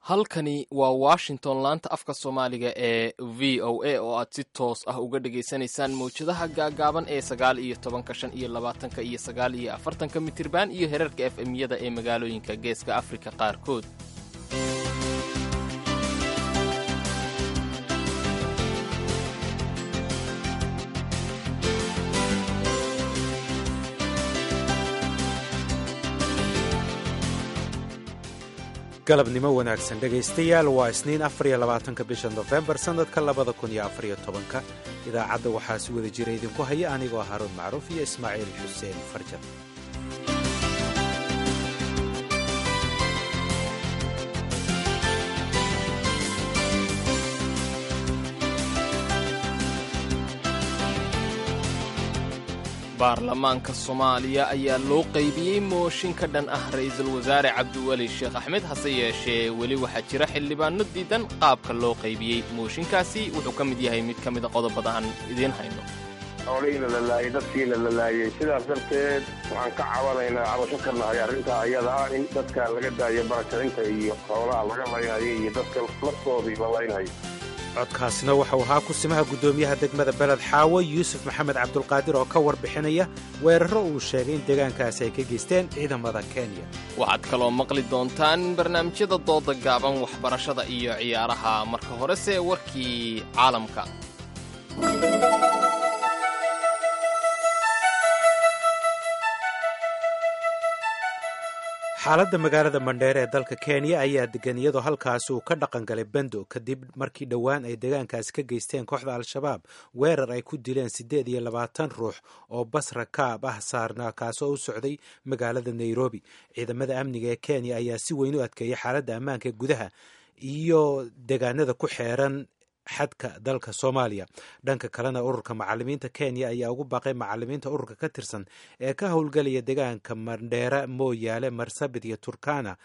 halkani waa washington laanta afka soomaaliga ee v o a oo aad si toos ah uga dhagaysanaysaan mawjadaha gaagaaban ee sagaal iyo tobanka shan iyo labaatanka iyo sagaal iyo afartanka mitirban iyo herarka f m-yada ee magaalooyinka geeska afrika qaarkood galabnimo wanaagsan dhegaystayaal waa isniin afariyo labaatanka bisha nofembar sannadka labada kun iyo afariyo tobanka idaacadda waxaa si wada jira idinku haya anigoo haruun macruuf iyo ismaaciil xuseen farjan baarlamaanka soomaaliya ayaa loo qaybiyey mooshin ka dhan ah ra'iisul wasaare cabdiweli sheekh axmed hase yeeshee weli waxaa jira xildhibaanno diidan qaabka loo qaybiyey mooshinkaasi wuxuu ka mid yahay mid ka mida qodobada aan idiin hayno xoolihiina la laayay dadkiina la laayay sidaas darteed waxaan ka cabanaynaa cabasho ka nahay arrintaa ayada ah in dadka laga daayo barakacinta iyo xoolaha laga laynayo iyo dadka laftoodii la laynayo codkaasina waxau ahaa kusimaha guddoomiyaha degmada beled xaawo yuusuf maxamed cabdulqaadir oo ka warbixinaya weeraro uu sheegay in deegaankaasi ay ka geysteen ciidamada kenya waxaad kaloo maqli doontaan barnaamijyada dooda gaaban waxbarashada iyo ciyaaraha marka horese warkii caalamka xaaladda magaalada mandheere ee dalka kenya ayaa degan iyadoo halkaasi uu ka dhaqan galay bendo kadib markii dhowaan ay deegaankaasi ka geysteen kooxda al-shabaab weerar ay ku dileen siddeed iyo labaatan ruux oo bas rakaab ah saarnaa kaasoo u socday magaalada nairobi ciidamada amniga ee kenya ayaa si weyn u adkeeyay xaaladda ammaanka gudaha iyo deegaanada ku xeeran xadka dalka soomaaliya dhanka kalena ururka macalimiinta kenya ayaa ugu baaqay macalimiinta ururka ka tirsan ee ka howlgelaya deegaanka mandheera mooyaale marsabit iyo turkana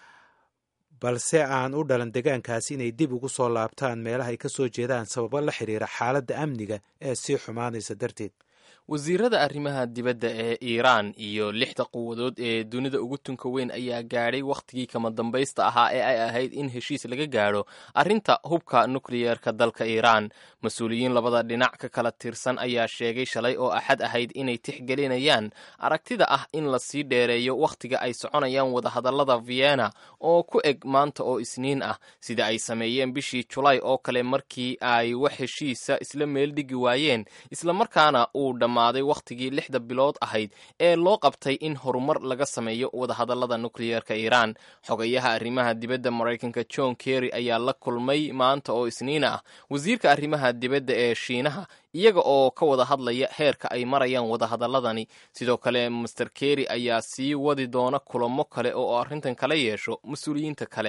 balse aan u dhalan deegaankaasi inay dib ugu soo laabtaan meelaha ay ka soo jeedaan sababo la xiriira xaaladda amniga ee sii xumaanaysa darteed wasiirada arrimaha dibadda ee iiraan iyo lixda quwadood ee dunida ugu tunka weyn ayaa gaadhay wakhtigii kama dambaysta ahaa ee ay ahayd in heshiis laga gaadho arrinta hubka nukliyeerka dalka iiraan mas-uuliyiin labada dhinac ka kala tirsan ayaa sheegay shalay oo axad ahayd inay tixgelinayaan aragtida ah in la sii dheereeyo wakhtiga ay soconayaan wadahadallada vienna oo ku eg maanta oo isniin ah sida ay sameeyeen bishii julaay oo kale markii ay wax heshiisa isla meel dhigi waayeen islamarkaana uu maaday wakhtigii lixda bilood ahayd ee loo qabtay in horumar laga sameeyo wadahadallada nukliyeerka iiraan xogayaha arrimaha dibadda maraykanka john kerry ayaa la kulmay maanta oo isniin ah wasiirka arrimaha dibadda ee shiinaha iyaga oo ka wada hadlaya heerka ay marayaan wadahadalladani sidoo kale master kerry ayaa sii wadi doona kulamo kale oo arrintan kala yeesho mas-uuliyiinta kale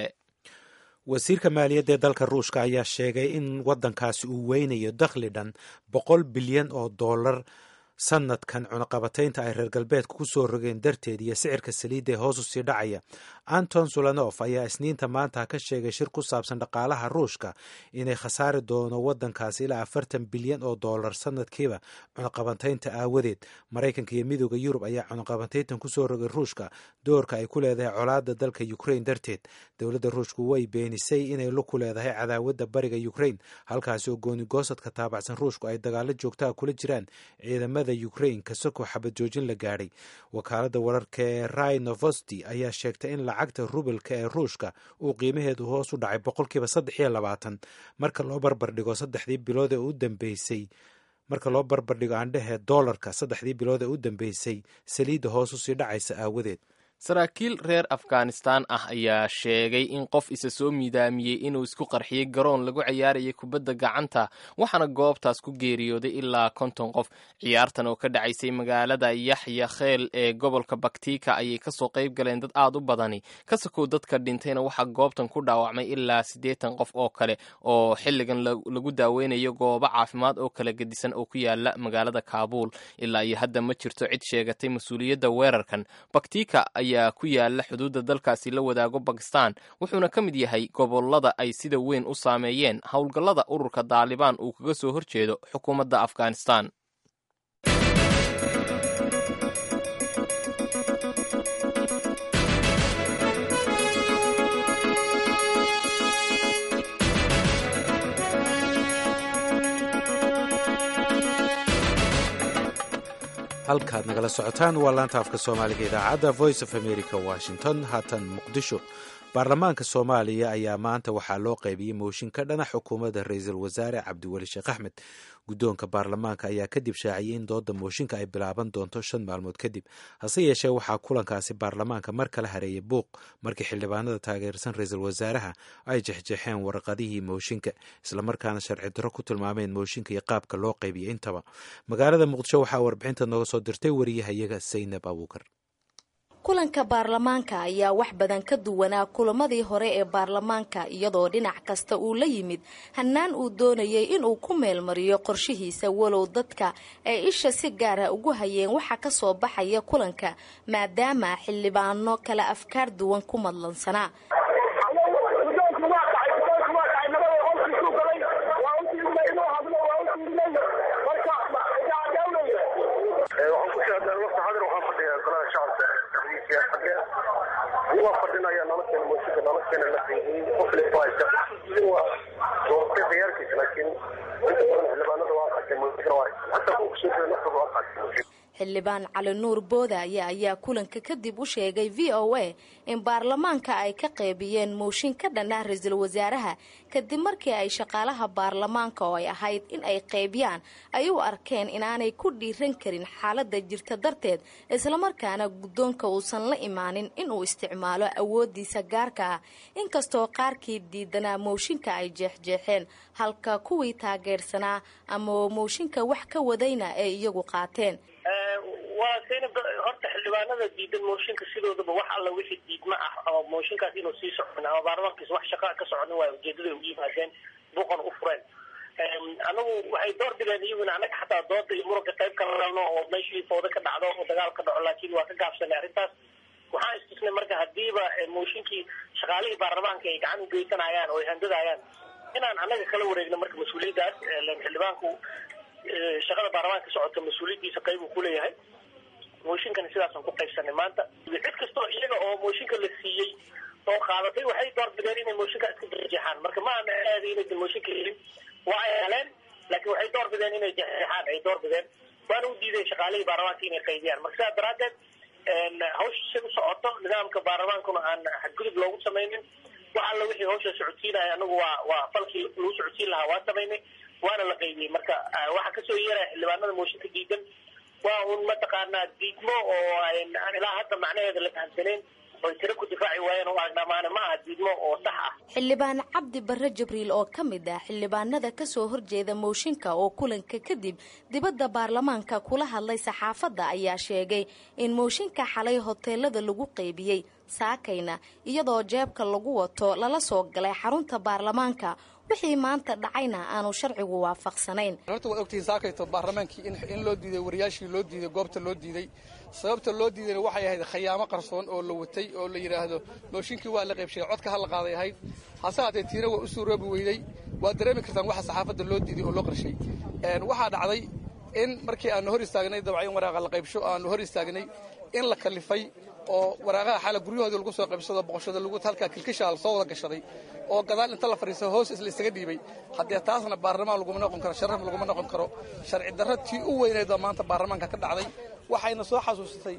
wasiirka maaliyadda ee dalka ruushka ayaa sheegay in waddankaasi uu weynayo dakhli dhan boqol bilyan oo dollar sanadkan cunaqabataynta ay reer galbeedka ku soo rogeen darteed iyo sicirka saliidda ee hoos u sii dhacaya anton sulanof ayaa isniinta maanta ka sheegay shir ku saabsan dhaqaalaha ruushka inay khasaari doono waddankaasi ilaa afartan bilyan oo dollar sanadkiiba cunaqabataynta aawadeed maraykanka iyo midooda yurub ayaa cunaqabatayntan kusoo rogay ruushka doorka ay ku leedahay colaadda dalka ukrain darteed dowladda ruushku way beenisay inay ku leedahay cadaawadda bariga ukrain halkaasi oo goonigoosadka taabacsan ruushku ay dagaalo joogtaha kula jiraan ciidamada ukrain kasakoo xabad joojin la gaadhay wakaaladda wararka ee rai novosti ayaa sheegtay in lacagta rubelka ee ruushka uu qiimaheedu hoos u dhacay boqolkiiba saddex iyo labaatan marka loo barbardhigo saddexdii bilood ee u dambeysay marka loo barbardhigo aandhehe doolarka saddexdii bilood ee u dambeysay saliidda hoos usii dhacaysa aawadeed saraakiil reer afghanistan ah ayaa sheegay in qof isa soo miidaamiyey inuu isku qarxiyey garoon lagu ciyaarayay kubadda gacanta waxaana goobtaas ku geeriyooday ilaa konton qof ciyaartan oo ka dhacaysay magaalada yaxya kheel ee gobolka baktika ayay kasoo qayb galeen dad aad u badani kasakow dadka dhintayna waxaa goobtan ku dhaawacmay ilaa siddeetan qof oo kale oo xilligan lagu daaweynayo goobo caafimaad oo kala gedisan oo ku yaala magaalada kaabuul ilaa iyo hadda ma jirto cid sheegatay mas-uuliyadda weerarkan baktika ayaa ku yaala xuduudda dalkaasi la wadaago bakistan wuxuuna ka mid yahay gobolada ay sida weyn u saameeyeen howlgallada ururka daalibaan uu kaga soo horjeedo xukuumadda afghanistan halkaad nagala socotaan waa laanta afka soomaaliga idaacadda voice of america washington haatan muqdisho baarlamaanka soomaaliya ayaa maanta waxaa loo qaybiyey mooshin ka dhana xukuumadda ra-iisul wasaare cabdiweli sheekh axmed guddoonka baarlamaanka ayaa kadib shaaciyey in dooda mooshinka ay bilaaban doonto shan maalmood kadib hase yeeshee waxaa kulankaasi baarlamaanka mar kala hareeyay buuq markii xildhibaanada taageersan ra-iisul wasaaraha ay jexjeexeen warqadihii mooshinka islamarkaana sharci darro ku tilmaameen mooshinka iyo qaabka loo qaybiyey intaba magaalada muqdisho waxaa warbixinta nooga soo dirtay wariyahayaga saynab abuukar kulanka baarlamaanka ayaa wax badan ka duwanaa kulamadii hore ee baarlamaanka iyadoo dhinac kasta uu la yimid hannaan uu doonayay inuu ku meelmariyo qorshihiisa walow dadka ay isha si gaara ugu hayeen waxa ka soo baxaya kulanka maadaama xildhibaano kala afkaar duwan ku madlansanaa xildhibaan cali nuur boodaaye ayaa kulanka kadib u sheegay v o a in baarlamaanka ay ka qeybiyeen mooshin ka dhan ah ra-iisul wasaaraha kadib markii ay shaqaalaha baarlamaanka oo ay ahayd in ay qeybiyaan ay u arkeen inaanay ku dhiiran karin xaalada jirta darteed islamarkaana guddoonka uusan la imaanin inuu isticmaalo awoodiisa gaarka ah inkastoo qaarkii diidanaa mooshinka ay jeexjeexeen halka kuwii taageersanaa ama mooshinka wax ka wadayna ay iyagu qaateen waa saynab horta xildhibaanada diidan mooshinka sidoodaba wax alla wixii diidma ah ama mooshinkaas inuu sii socon ama baarlamaankiis wax shaqaa ka socon waay ujeedada ugu yimaadeen buuqan u fureen anagu waxay door bideen iyaguna annaga xataa dooda iyo muranka qayb kala lelno oo meeshii fooda ka dhacdo oo dagaal ka dhaco laakiin waa ka gaabsanay arrintaas waxaan istusnay marka hadiiba mooshinkii shaqaalihii baarlamaanka ay gacan ugeysanayaan oo ay handadayaan inaan annaga kala wareegno marka mas-uuliyaddaas xildhibaanku shaqada baarlamaanka socota mas-uuliyaddiisa qayb uu kuleeyahay mooshinkana sidaasaan ku qaybsanay maanta cid kastoo iyaga oo mooshinka la siiyey oo qaadatay waxay doorbideen inay mooshinka iska jeexjeexaan marka ma ana aadi inaysan mooshinka helin waa ay heleen laakiin waxay doorbideen inay jeexjeexaan ay doorbideen waana u diideen shaqaalihii baarlamaanka inay qaybiyaan marka sidaas daraaddeed hawsha si u socoto nidaamka baarlamaankuna aan xadgudub loogu samaynin wax alla wixii hawsha socodsiinaya anagu waa waa falkii lagu socodsiin lahaa waa samaynay waana la qaybiyey marka waxaa kasoo yeeraya xildhibaanada mooshinka diidan waa un mataqaanaa diidmo oo ilaa hadda macnaheeda la fahamsanayn oy tiro ku difaaci waayeen oo agnamaane ma aha diidmo oo sax ah xildhibaan cabdi barre jibriil oo ka mid ah xildhibaanada kasoo horjeeda mooshinka oo kulanka kadib dibadda baarlamaanka kula hadlay saxaafadda ayaa sheegay in mooshinka xalay hoteelada lagu qeybiyey saakayna iyadoo jeebka lagu wato lala soo galay xarunta baarlamaanka wixii maanta dhacayna aanu sharcigu waafaqsanayn horta waad ogtihiin saakayto baarlamaankii in loo diiday wariyaashii loo diiday goobta loo diiday sababta loo diidayna waxay ahayd khayaamo qarsoon oo la watay oo la yidhaahdo mooshinkii waa la qaybshay codka ha la qaaday ahayd hase haatee tiina waa u suuroobi weyday waad dareemi kartaan waxa saxaafadda loo diiday oo loo qarshay waxaa dhacday in markii aanu hor istaagnay dabcan waraaqa la qaybsho aanu hor istaagnay in la kalifay oo waraaqaha xaala guryahoodii lagu soo qaybsado boqoshada lagu halkaa kilkishaa soo wada gashaday oo gadaal inta la fadhiisto hoos isla isaga dhiibay haddee taasna baarlamaan laguma noqon karo sharaf laguma noqon karo sharci darro tii u weyneed oo maanta baarlamaanka ka dhacday waxayna soo xasuusatay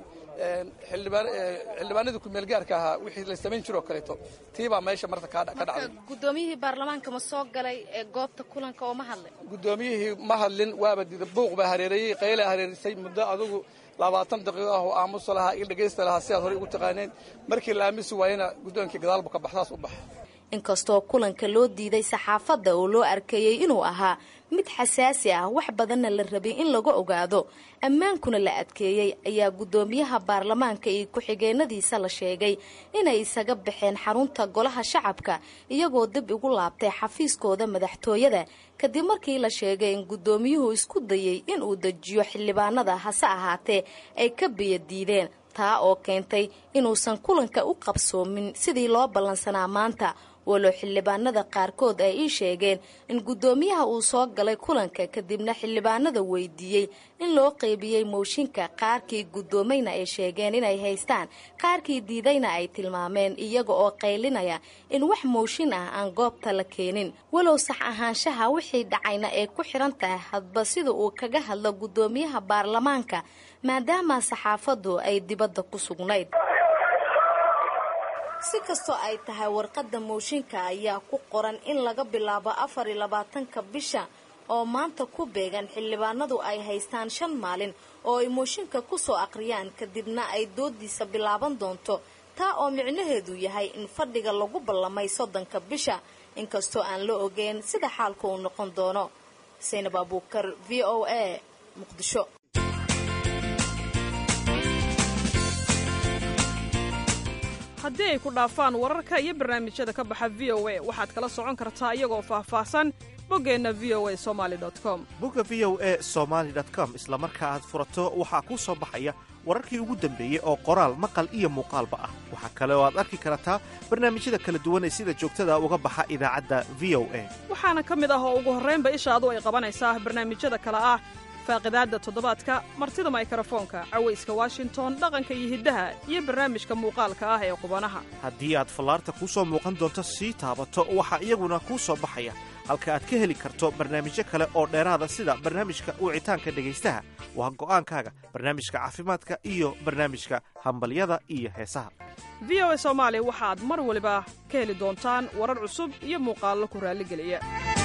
xildhibaanadii kumeelgaarka ahaa wixii la samayn jiroo kaleeto tiibaa meesha marta ka dhacday gudoomiyihii baarlamaanka ma soo galay ee goobta kulanka oo ma hadlay gudoomiyihii ma hadlin waaba dida buuq baa hareereeyey qaylaa hareerisay muddo adugu labaatan daqiiqo ah oo aamusa lahaa il dhegaysta lahaa sidaad horey ugu taqaaneen markii la aamisi waayena guddoonkii gadaalbu ka baxsaas u baxa inkastoo kulanka loo diiday saxaafadda oo loo arkayey inuu ahaa mid xasaasi ah wax badanna la rabay in laga ogaado ammaankuna la adkeeyey ayaa guddoomiyaha baarlamaanka iyo ku-xigeenadiisa la sheegay inay isaga baxeen xarunta golaha shacabka iyagoo dib igu laabtay xafiiskooda madaxtooyada kadib markii la sheegay in guddoomiyuhu isku dayey inuu dejiyo xildhibaanada hase ahaatee ay ka biyo diideen taa oo keentay inuusan kulanka u qabsoomin sidii loo ballansanaa maanta walow xildhibaanada qaarkood ay ii sheegeen in guddoomiyaha uu soo galay kulanka kadibna xildhibaanada weydiiyey in loo qeybiyey mooshinka qaarkii guddoomayna ay sheegeen inay haystaan qaarkii diidayna ay tilmaameen iyaga oo qaylinaya in wax mooshin ah aan goobta la keenin walow sax ahaanshaha wixii dhacayna ay ku xiran tahay hadba sida uu kaga hadlo guddoomiyaha baarlamaanka maadaama saxaafaddu ay dibadda ku sugnayd si kastoo ay tahay warqadda mooshinka ayaa ku qoran in laga bilaabo afar iyo labaatanka bisha oo maanta ku beegan xildhibaanadu ay haystaan shan maalin oo ay mooshinka ku soo aqriyaan kadibna ay doodiisa bilaaban doonto taa oo micnaheedu yahay in fadhiga lagu ballamay soddonka bisha inkastoo aan la ogeyn sida xaalka uu noqon doono saynab abuukar v o a muqdisho haddii ay ku dhaafaan wararka iyo barnaamijyada ka baxa v o a waxaad kala socon kartaa iyagoo faahfaahsan boggeenna v o a somali com bogga v o a somaali com isla marka aad furato waxaa kuu soo baxaya wararkii ugu dambeeyey oo qoraal maqal iyo muuqaalba ah waxaa kale oo aad arki kartaa barnaamijyada kala duwan ee sida joogtada uga baxa idaacadda v o a waxaana ka mid ah oo ugu horraynba ishaadu ay qabanaysaa barnaamijyada kale ah faaqidaadda toddobaadka martida maykarafoonka cawayska washington dhaqanka iyo hiddaha iyo barnaamijka muuqaalka ah ee qubanaha haddii aad fallaarta kuu soo muuqan doonto sii taabato waxaa iyaguna kuu soo baxaya halka aad ka heli karto barnaamijyo kale oo dheeraada sida barnaamijka wicitaanka dhegaystaha waa go'aankaaga barnaamijka caafimaadka iyo barnaamijka hambalyada iyo heesaha v o a soomaali waxaad mar waliba ka heli doontaan warar cusub iyo muuqaallo ku raalligeliya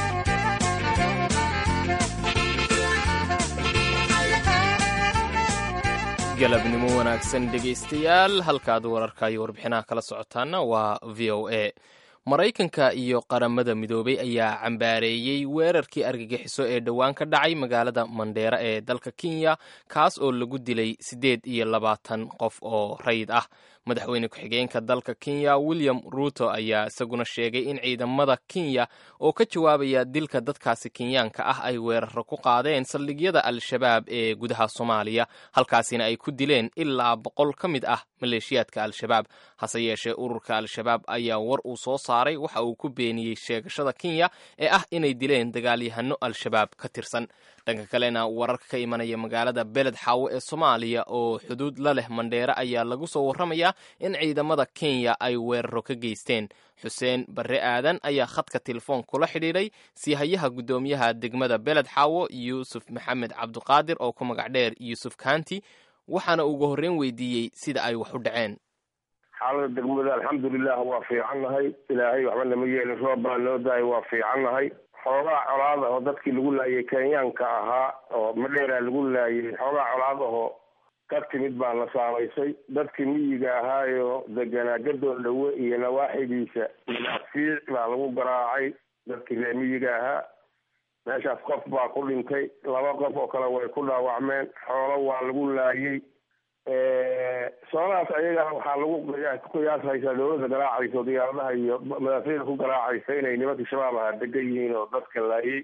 galabnimo wanaagsan dhegaystayaal halkaad wararka iyo warbixinaha kala socotaana waa v o a maraykanka iyo qaramada midoobay ayaa cambaareeyey weerarkii argagixiso ee dhowaan ka dhacay magaalada mandheera ee dalka kenya kaas oo lagu dilay siddeed iyo labaatan qof oo rayid ah madaxweyne ku-xigeenka dalka kenya william ruuto ayaa isaguna sheegay in ciidamada kenya oo ka jawaabaya dilka dadkaasi kenyaanka ah ay weeraro ku qaadeen saldhigyada al-shabaab ee gudaha soomaaliya halkaasina ay ku dileen ilaa boqol ka mid ah maleeshiyaadka al-shabaab hase yeeshee ururka al-shabaab ayaa war uu soo saaray waxa uu ku beeniyey sheegashada kenya ee ah inay dileen dagaalyahano al-shabaab ka tirsan dhanka kalena wararka ka imanaya magaalada beled xaawo ee soomaaliya oo xuduud la leh mandheere ayaa lagu soo warramayaa in ciidamada kenya ay weeraro ka geysteen xuseen barre aadan ayaa khadka telefoon kula xidhiidhay siihayaha guddoomiyaha degmada beled xaawo yuusuf maxamed cabduqaadir oo ku magac dheer yuusuf kaanti waxaana ugu horreyn weydiiyey sida ay wax u dhaceen xaalada degmada alxamdulilah waa fiicannahay ilaahay waxba nama yeelin roob baa noo daayay waa fiicannahay xoogaa colaad ahoo dadkii lagu laayay kenyaanka ahaa oo madheeraa lagu laayay xoogaa colaad ahoo ka timid baa la saamaysay dadkii miyiga ahaayo deganaa gadoon dhowe iyo nawaaxidiisa madaafiic baa lagu garaacay dadkii reer miyiga ahaa meeshaas qof baa ku dhintay laba qof oo kale way ku dhaawacmeen xoolo waa lagu laayay soolahaas ayagana waxaa lagu ku qiyaashaysaa dawladda garaacaysa diyaaradaha iyo madaafiicda ku garaacaysa inay nimankii shabaab ahaa degan yihiin oo dadka laayay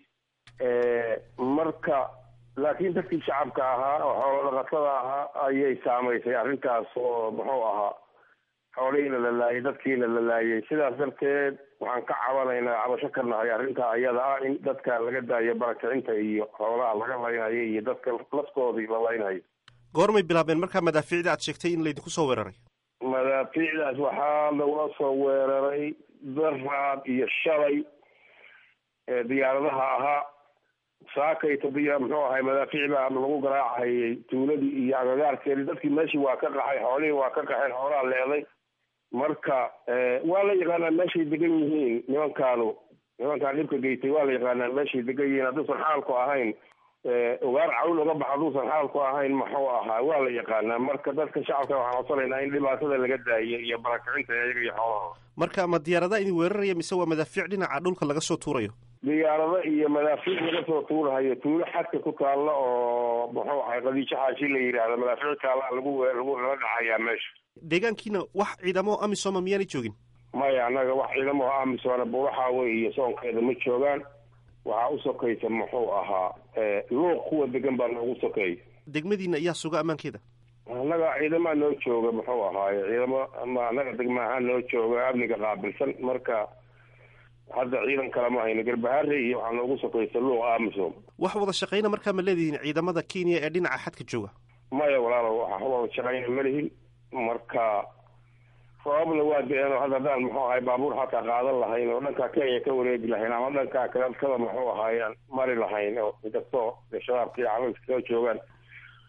marka laakiin dadkii shacabka ahaa oo xoolo dhaqatada ahaa ayay saamaysay arrintaas oo muxuu ahaa xoolihiina la laayay dadkiina la laayay sidaas darteed waxaan ka cabanaynaa cabasho ka nahay arrintaa iyada ah in dadka laga daayo barakicinta iyo xoolaha laga laynayo iyo dadka laskoodii la laynayo goormay bilaabeen markaa madaafiicda aad sheegtay in laydinku soo weeraray madaafiicdaas waxaa lagula soo weeraray daraad iyo shalay diyaaradaha ahaa saakayta diya muxuu ahay madaafiic baa lagu garaacayay tuuladii iyo agagaarkeedii dadkii meeshii waa ka qaxay xoolihii waa ka qaxeen xoolaha leeday marka waa la yaqaanaa meeshay degan yihiin nimankaanu nimankaan dhibka geystay waa la yaqaanaa meeshay degan yihiin hadduusan xaalku ahayn ogaar cawl uga bax hadduusan xaalku ahayn muxuu ahaa waa la yaqaanaa marka dadka shacabka waxaan codsanaynaa in dhibaatada laga daayo iyo barakicinta iyaga iyo xoolaha marka ma diyaaradaha idin weeraraya mise waa madaafiic dhinaca dhulka laga soo tuurayo diyaarado iyo madaafiic laga soo tuurahayo tuulo xadka ku taalla oo muxuu ahay qadiijo xaashi la yidhaahdo madaafiic taalla lagu lagu lala dhacayaa meesha deegaankiina wax ciidamo amisoma miyaanay joogin maya annaga wax ciidamo amisona buuraxaawe iyo soonkeeda ma joogaan waxaa u sokaysa muxuu ahaa luuq kuwa degan baa noogu sokeeya degmadiina ayaa suga ammaankeeda annaga ciidamaa noo jooga muxuu ahaaye ciidamo ama annaga degma ahaan noo jooga amniga qaabilsan marka hadda ciidan kale ma hayno garbaharre iyo waxaa noogu sokaysa luuq amisom wax wada shaqayna markaa ma leedihiin ciidamada kenya ee dhinaca xadka jooga maya walaalo waxa wada shaqayna ma lihin marka roobabna waa da-een oo hadda haddaan muxuu ahay baabuur xataa qaadan lahayn oo dhankaa kenya ka wareegi lahayn ama dhankaa kadadkada muxuu ahaayaan mari lahayn oo inkastoo shabaabka iyo calalka kala joogaan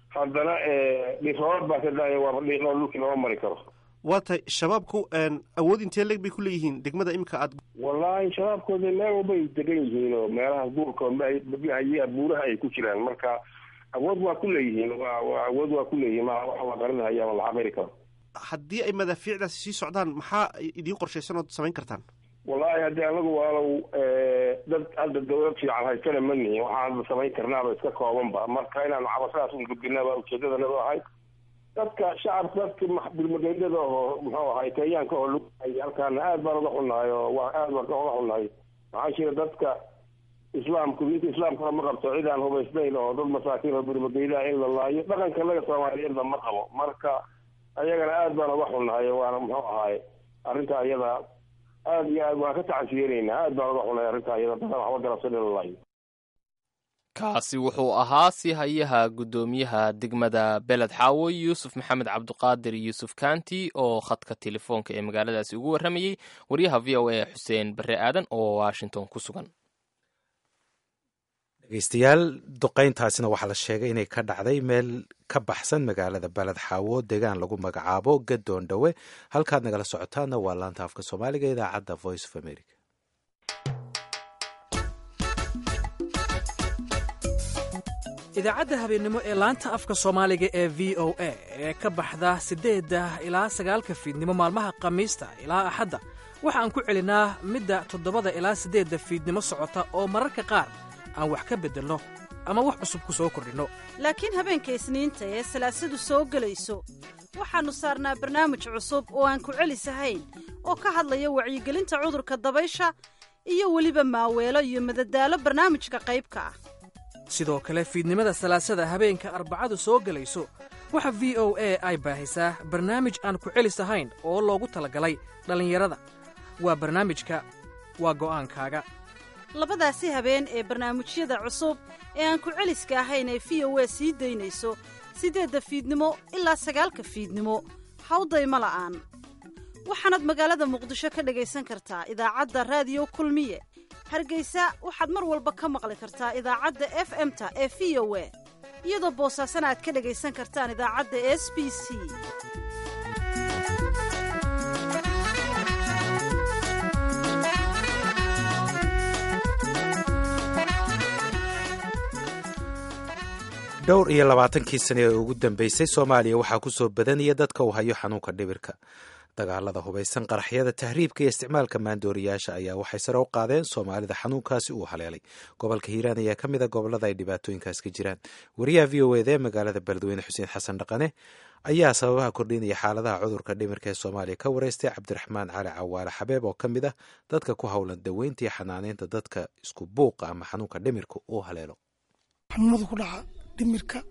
haddana dhiiroolad baa ka daaya waaba dhiirool dhulkii lama mari karo waa tahay shabaabku awood intee leeg bay ku leeyihiin degmada iminka aad wallaahi shabaabkooda meel walba ay degan yihiin oo meelaha guurka buuraha ay ku jiraan marka awood waa ku leeyihiin waa waa awood waa ku leeyihiin ma waxa la qarinahaya ama la cabiri karo haddii ay madaafiicdaasi sii socdaan maxaa idiin qorshaysan ood samayn kartaan wallaahi haddii anagu waalow dad hadda dawlad fiican haystana ma nihin waxaan hadda samayn karnaaba iska koobanba marka inaan cabashadaas un gudbinaba ujeedadanadu ahayd dadka shacabka dadka bilmageydada oo muxuu ahay kenyaanka oo lugay halkaana aad baan uga xunnahay oo waa aad baan uga xunnahay maxaa jira dadka islaamku diinta islaamkuna ma qabto cid aan hubaysnayn oo dad masaakiin oo bilmageydaha in la laayo dhaqanka laga soomaaliyeedna ma qabo marka ayagana aad baan uga xunnahay waana muxuu ahaay arrinta iyada aad iyo aad waan ka tacasiyenaynaa aad baan uga xunnahay arrinta iyada dadaan waxba garabsan in la laayo kaasi wuxuu ahaa si hayaha guddoomiyaha degmada beled xaawo yuusuf maxamed cabduqaadir yuusuf kanti oo khadka telefoonka ee magaaladaasi ugu warramayey waryaha v o a xuseen barre aadan oo washington ku sugan dhegeystayaal duqayntaasina waxaa la sheegay inay ka dhacday meel ka baxsan magaalada baled xaawo deegaan lagu magacaabo gadoon dhowe halkaad nagala socotaana waa laanta afka soomaaliga idaacadda voice of america idaacadda habeennimo ee laanta afka soomaaliga ee v o a ee ka baxda siddeedda ilaa sagaalka fiidnimo maalmaha khamiista ilaa axadda waxaan ku celinaa midda toddobada ilaa siddeedda fiidnimo socota oo mararka qaar aan wax ka beddelno ama wax cusub ku soo kordhinno laakiin habeenka isniinta ee salaasadu soo gelayso waxaannu saarnaa barnaamij cusub oo aan ku celisahayn oo ka hadlaya wacyigelinta cudurka dabaysha iyo weliba maaweelo iyo madadaalo barnaamijka qaybka ah sidoo kale fiidnimada salaasada habeenka arbacadu soo gelayso waxa v o a ay baahisaa barnaamij aan ku celis ahayn oo loogu talagalay dhallinyarada waa barnaamijka waa go'aankaaga labadaasi habeen ee barnaamijyada cusub ee aan ku celiska ahayn ee v o a sii daynayso siddeedda fiidnimo ilaa sagaalka fiidnimo hawdayma la'aan waxaanaad magaalada muqdisho ka dhegaysan kartaa idaacadda raadiyo kulmiye hargeysa waxaad mar walba ka maqli kartaa idaacadda f m-ta ee v o a iyadoo boosaasana aad ka dhegaysan kartaan idaacadda s b c dhowr iyo labaatankii sane ee ugu dambeysay soomaaliya waxaa ku soo badanaya dadka uu hayo xanuunka dhibirka dagaalada hubaysan qaraxyada tahriibka iyo isticmaalka maandooriyaasha ayaa waxay sare u qaadeen soomaalida xanuunkaasi uu haleelay gobolka hiiraan ayaa ka mid a gobolada ay dhibaatooyinkaas ka jiraan wariyaha v o eda ee magaalada beledweyne xuseen xasan dhaqane ayaa sababaha kordhinaya xaaladaha cudurka dhimirka ee soomaaliya ka wareystay cabdiraxmaan cali cawaale xabeeb oo ka mid ah dadka ku howlan daweynta iyo xanaaneynta dadka isku buuqa ama xanuunka dhimirka uu haleelo xanuunada ku dhaca dhimirka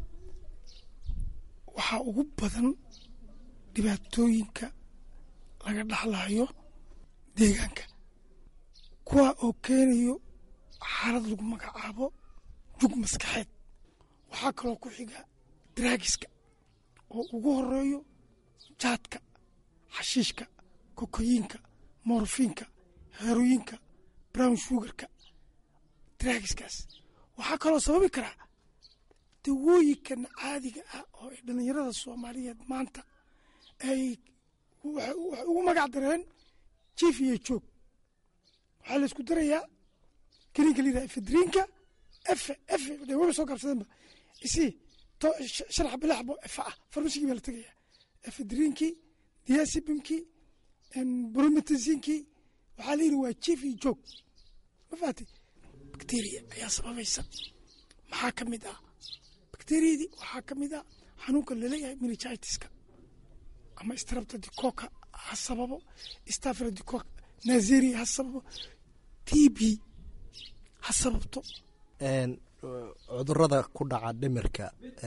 waxaa ugu badan dhibaatooyinka laga dhaxlayo deegaanka kuwa oo keenayo xaalad lagu magacaabo jug maskaxeed waxaa kaloo ku xiga daraagiska oo ugu horeeyo jaadka xashiishka kokoyiinka moorfiinka heerooyinka brown sugarka daraagiskaas waxaa kaloo sababi karaa dawooyinkan caadiga ah oo ay dhallinyarada soomaaliyeed maanta ay waxay ugu magac dareen jiif iyo joog waxaa la isku darayaa keniinka la yidhaha efedriinka efe efe de waba soo gaabsadeenba isii to sharax bilaxbo efe ah farmasigii baa la tegayaa efedriinkii diasibimkii brometizinkii waxaa la yidhi waa jiif iyo joog ma fahatay bacteria ayaa sababaysa maxaa ka mid ah bacteriyadii waxaa ka mid ah xanuunka laleeyahay minigitiska ama strabta dicoka ha sababo stafra dicoka nazeria ha sababo t b ha sababto cudurada ku dhaca dhimirka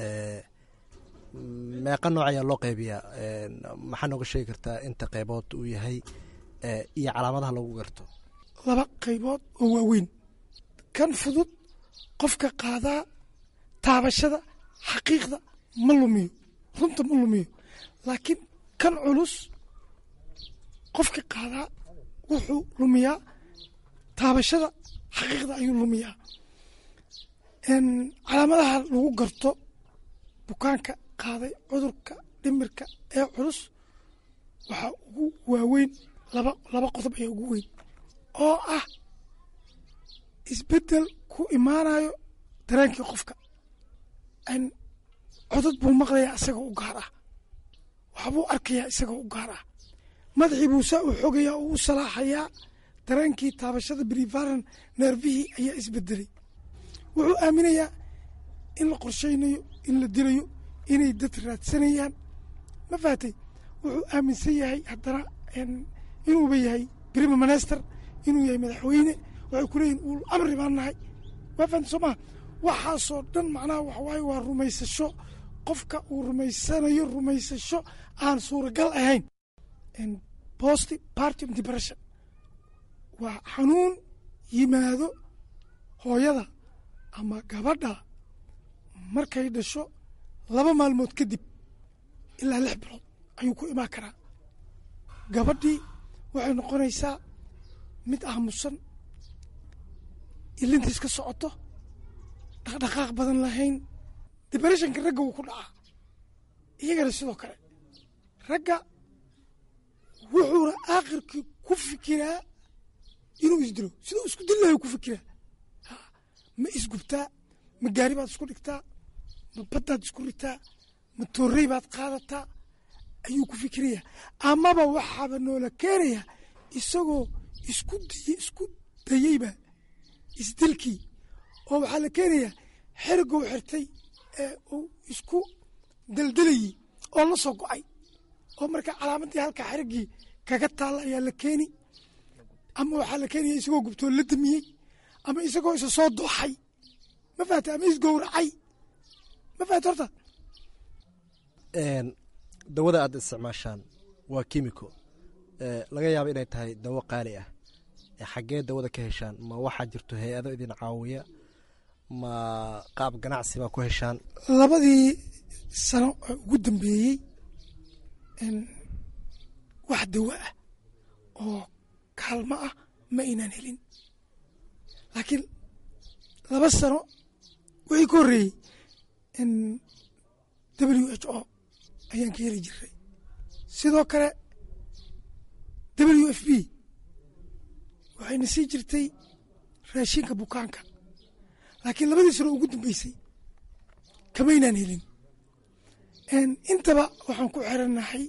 meeqa nooc ayaa loo qaybiyaa maxaa nooga sheegi kartaa inta qaybood uu yahay iyo calaamadaha lagu garto laba qaybood oo waaweyn kan fudud qofka qaadaa taabashada xaqiiqda ma lumiyo runta ma lumiyo laakiin kan culus qofka qaadaa wuxuu lumiyaa taabashada xaqiiqda ayuu lumiyaa calaamadaha lagu garto bukaanka qaaday cudurka dhimirka ee culus waxaa ugu waaweyn laba laba qodob ayaa ugu weyn oo ah isbeddel ku imaanayo dareenkii qofka codod buu maqlayaa isagoo u gaar ah waxbuu arkayaa isagoo u gaar ah madaxii buu saa u xogayaa oo u salaaxayaa dareenkii taabashada brivaran neerfihii ayaa isbedelay wuxuu aaminayaa in la qorshaynayo in la dilayo inay dad raadsanayaan ma fahatay wuxuu aaminsan yahay haddana inuuba yahay prime minister inuu yahay madaxweyne waxay ku leeyihin uul amri baan nahay waa fahamta soo maha waxaasoo dhan macnaha waxa waaye waa rumaysasho qofka uu rumaysanayo rumaysasho aan suuragal ahayn post party depression waa xanuun yimaado hooyada ama gabadha markay dhasho laba maalmood kadib ilaa lix bilood ayuu ku imaan karaa gabadhii waxay noqonaysaa mid aamusan ilintiis ka socoto dhaqdhaqaaq badan lahayn debreshonka ragga wuu ku dhacaa iyagana sidoo kale ragga wuxuuna aakhirkii ku fikiraa inuu isdilo siduu isku dil lahay ku fikiraa ma isgubtaa ma gaari baad isku dhigtaa ma baddaad isku ritaa ma toorrey baad qaadataa ayuu ku fikirayaa amaba waxaaba noola keenayaa isagoo isku diy isku dayeyba isdilkii oo waxaa la keenayaa xerigou xirtay ee uu isku daldalayey oo la soo go-ay oo marka calaamaddii halkaa xeriggii kaga taalla ayaa la keeni ama waxaa la keenaya isagoo gubtoo la damiyey ama isagoo isa soo dooxay ma fahata ama isgowracay ma fahata horta dawada aad isticmaashaan waa kimiko laga yaabo inay tahay dawo qaali ah xaggee dawada ka heshaan ma waxaa jirto hay-ado idin caawiya ma qaab ganacsi baa ku heshaan labadii sano ee ugu dambeeyey wax dawo ah oo kaalmo ah ma aynaan helin laakiin laba sano wixii ka horreeyey w h o ayaan ka heli jiray sidoo kale w f b waxayna sii jirtay raashinka bukaanka laakiin labadii sano ugu dambeysay kamaynaan helin intaba waxaan ku xirannahay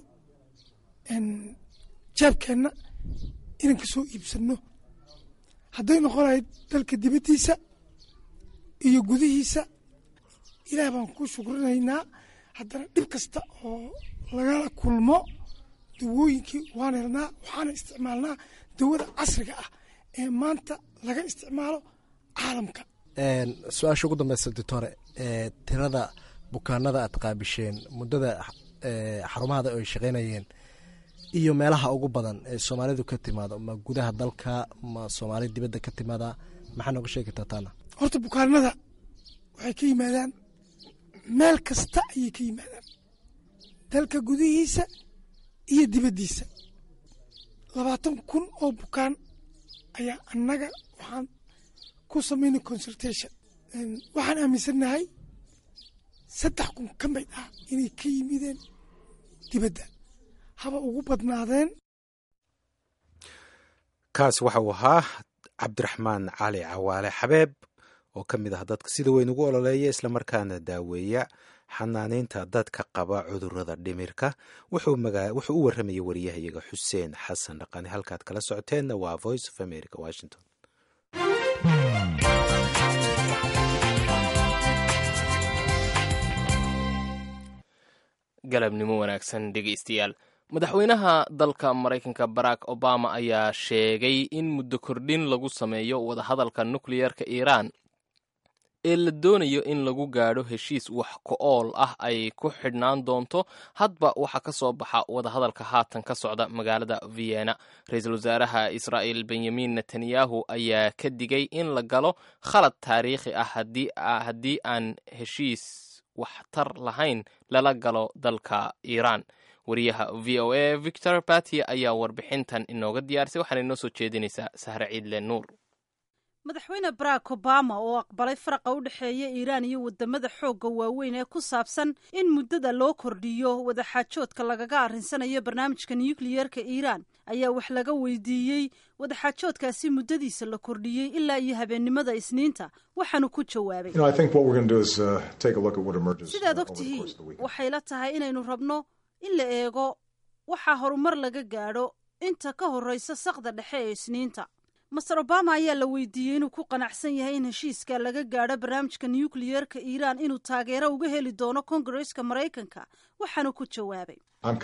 jaabkeenna inaan ka soo iibsanno hadday noqon lahayd dalka dibaddiisa iyo gudihiisa ilaah baan ku shukrinaynaa haddana dhib kasta oo lagala kulmo dawooyinkii waan helnaa waxaana isticmaalnaa dawada casriga ah ee maanta laga isticmaalo caalamka su-aasha ugu dambeysa doctore tirada bukaanada aad qaabisheen muddada xarumahada ay shaqaynayeen iyo meelaha ugu badan ee soomaalidu ka timaado ma gudaha dalka ma soomaali dibadda ka timaada maxaa nooga sheegi kartaa taana horta bukaanada waxay ka yimaadaan meel kasta ayay ka yimaadaan dalka gudihiisa iyo dibaddiisa labaatan kun oo bukaan ayaa annaga waxaan ku samaynay consultation waxaan aaminsannahay saddex kun ka mid ah inay ka yimideen dibadda haba ugu badnaadeen kaas waxa uu ahaa cabdiraxmaan cali cawaale xabeeb oo ka mid ah dadka sida weyn ugu ololeeya islamarkaana daaweeya xanaanaynta dadka qaba cudurada dhimirka wuxuu u warramayay wariyahayaga xuseen xasan dhaqani halkaad kala socoteenna waa voice of america washington galabnimo wanaagsan dhegaystayaal madaxweynaha dalka maraykanka barack obama ayaa sheegay in muddo kordhin lagu sameeyo wadahadalka nukliyarka iiraan ee la doonayo in lagu gaadho heshiis wax ko-ool ah ay ku xidhnaan doonto hadba waxa ka soo baxa wadahadalka haatan ka socda magaalada vienna ra-iisul wasaaraha israa'il benyamin netanyahu ayaa ka digay in la galo khalad taariikhi ah haddii aan heshiis waxtar lahayn lala galo dalka iiraan wariyaha v o a victor batia ayaa warbixintan inooga diyaarisay waxaana inoo soo jeedinaysaa sahre ciidle nuur madaxweyne barack obama oo aqbalay faraqa u dhexeeya iiraan iyo wadamada xoogga waaweyn ee ku saabsan in muddada loo kordhiyo wadaxaajoodka lagaga arrinsanayo barnaamijka nukliyeerka iiraan ayaa wax laga weydiiyey wadaxaajoodkaasi muddadiisa la kordhiyey ilaa iyo habeennimada isniinta waxaanu ku jawaabay sidaad og tihiin waxay la tahay inaynu rabno in la eego waxaa horumar laga gaadho inta ka horreysa saqda dhexe ee isniinta master obama ayaa la weydiiyey inuu ku qanacsan yahay in heshiiska laga gaadho barnaamijka nukliyeerka iiraan inuu taageero uga heli doono kongareska maraykanka waxaanu ku jawaabay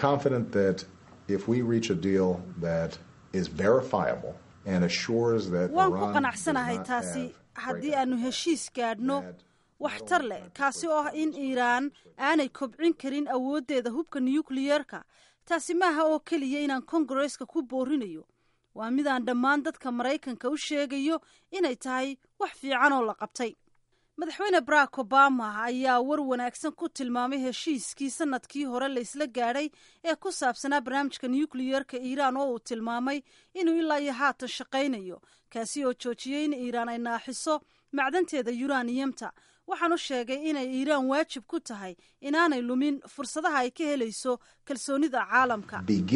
waan ku qanacsanahay taasi haddii aanu heshiis gaadhno waxtar leh kaasi oo ah in iiraan aanay kobcin karin awooddeeda hubka nukliyeerka taasi maaha oo keliya inaan kongareska ku boorinayo waa midaan dhammaan dadka maraykanka u sheegayo inay tahay wax fiican oo la qabtay madaxweyne barack obama ayaa war wanaagsan ku tilmaamay heshiiskii sanadkii hore la isla gaadhay ee ku saabsanaa barnaamijka nukliyeerka iiraan oo uu tilmaamay inuu ilaa iyo haatan shaqaynayo kaasi oo joojiyey in iiraan ay naaxiso macdanteeda yuraniyamta waxaanu sheegay inay iiraan waajib ku tahay inaanay lumin fursadaha ay ka helayso kalsoonida caalamka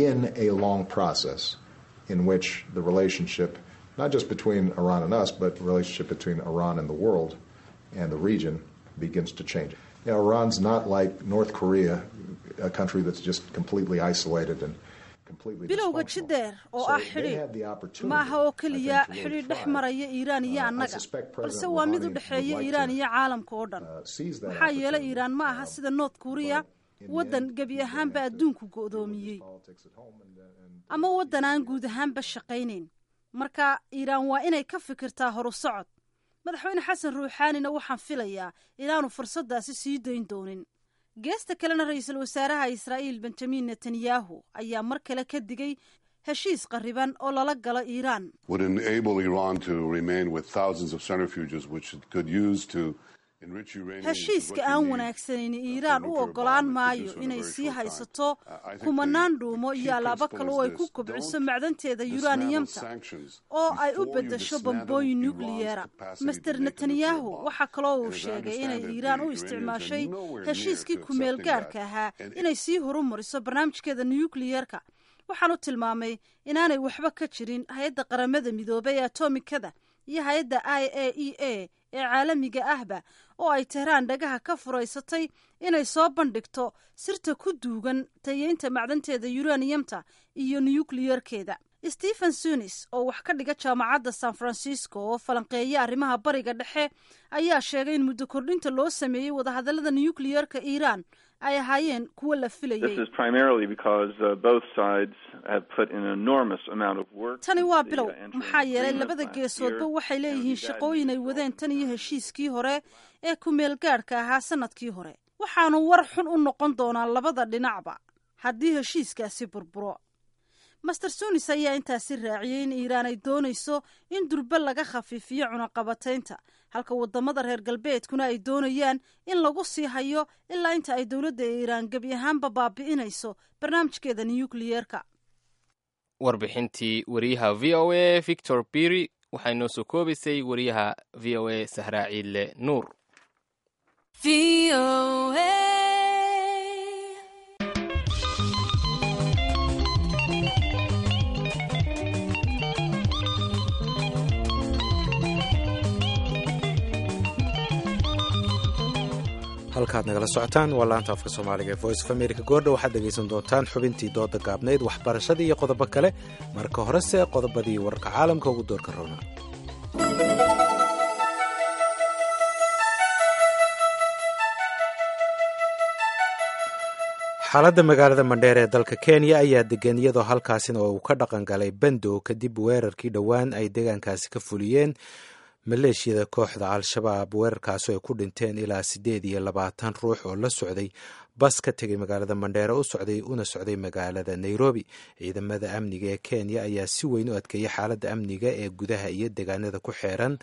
in which the relationship, not just between Iran and us, but the relationship between Iran and the world and the region begins to change. You know, Iran's not like North Korea, a country that's just completely isolated and bilowga jideer oo ah xidhiidh ma aha oo keliya xidhiidh dhex maraya iiraan iyo annaga balse waa mid u dhexeeya iiraan iyo caalamka oo dhan maxaa yeelay iiraan ma aha sida north korea waddan gebi ahaanba adduunku go'doomiyey ama waddan aan guud ahaanba shaqaynayn marka iiraan waa inay ka fikirtaa horu socod madaxweyne xasan ruuxaanina waxaan filayaa inaanu fursaddaasi sii dayn doonin geesta kalena ra-iisul wasaaraha israa'iil benjamin netanyahu ayaa mar kale ka digay heshiis qarriban oo lala galo iiraan heshiiska aan wanaagsaneyn iiraan u oggolaan maayo inay sii haysato kumanaan dhuumo iyo alaabo kale oo ay ku kobciso macdanteeda yuraniyamta oo ay u beddesho bambooyin nukliyeera master netanyahu waxaa kaloo uu sheegay inay iiraan u isticmaashay heshiiskii kumeel gaadhka ahaa inay sii horumariso barnaamijkeeda nukliyeerka waxaanu tilmaamay inaanay waxba ka jirin hay-adda qaramada midoobay ee atomikada iyo hay-adda i a e a ee caalamiga ahba oo ay tehraan dhagaha ka furaysatay inay soo bandhigto sirta ku duugan tayeynta macdanteeda yuraniyamta iyo nukliyeerkeeda stephen sunis oo wax ka dhiga jaamacadda san francisco oo falanqeeya arrimaha bariga dhexe ayaa sheegay in muddo kordhinta loo sameeyey wadahadallada nukliyeerka iiraan ay ahaayeen kuwo la filayey tani waa bilow maxaa yeelay labada geesoodba waxay leeyihiin shaqooyin ay wadeen tan iyo heshiiskii hore ee kumeel gaadhka ahaa sanadkii hore waxaanu war xun u noqon doonaa labada dhinacba haddii heshiiskaasi burburo master sunis ayaa intaasi raaciyey in iiraan ay doonayso in durbe laga khafiifiyo cunaqabataynta halka wadamada reer galbeedkuna ay doonayaan in lagu sii hayo ilaa inta ay dowladda iiraan gebi ahaanba baabi'inayso barnaamijkeeda nukliyeerka warbixintii wariyaha v o a victor biri waxay noo soo koobaysay wariyaha v o a sahraa ciidle nuur halkaad nagala socotaan waa laanta afka soomaaliga ee voice of america goordha waxaad dhegaysan doontaan xubintii dooda gaabnayd waxbarashadii iyo qodobo kale marka horese qodobadii wararka caalamka ugu doorka roona xaaladda magaalada mandheer ee dalka kenya ayaa degan iyadoo halkaasina uu ka dhaqan galay bandow kadib weerarkii dhowaan ay deegaankaasi ka fuliyeen maleeshiyada kooxda al-shabaab weerarkaasi ay ku dhinteen ilaa siddeed iyo labaatan ruux oo la socday bas ka tegay magaalada mandheere u socday una socday magaalada nairobi ciidamada amniga ee kenya ayaa si weyn u adkeeyay xaaladda amniga ee gudaha iyo deegaanada ku xeeran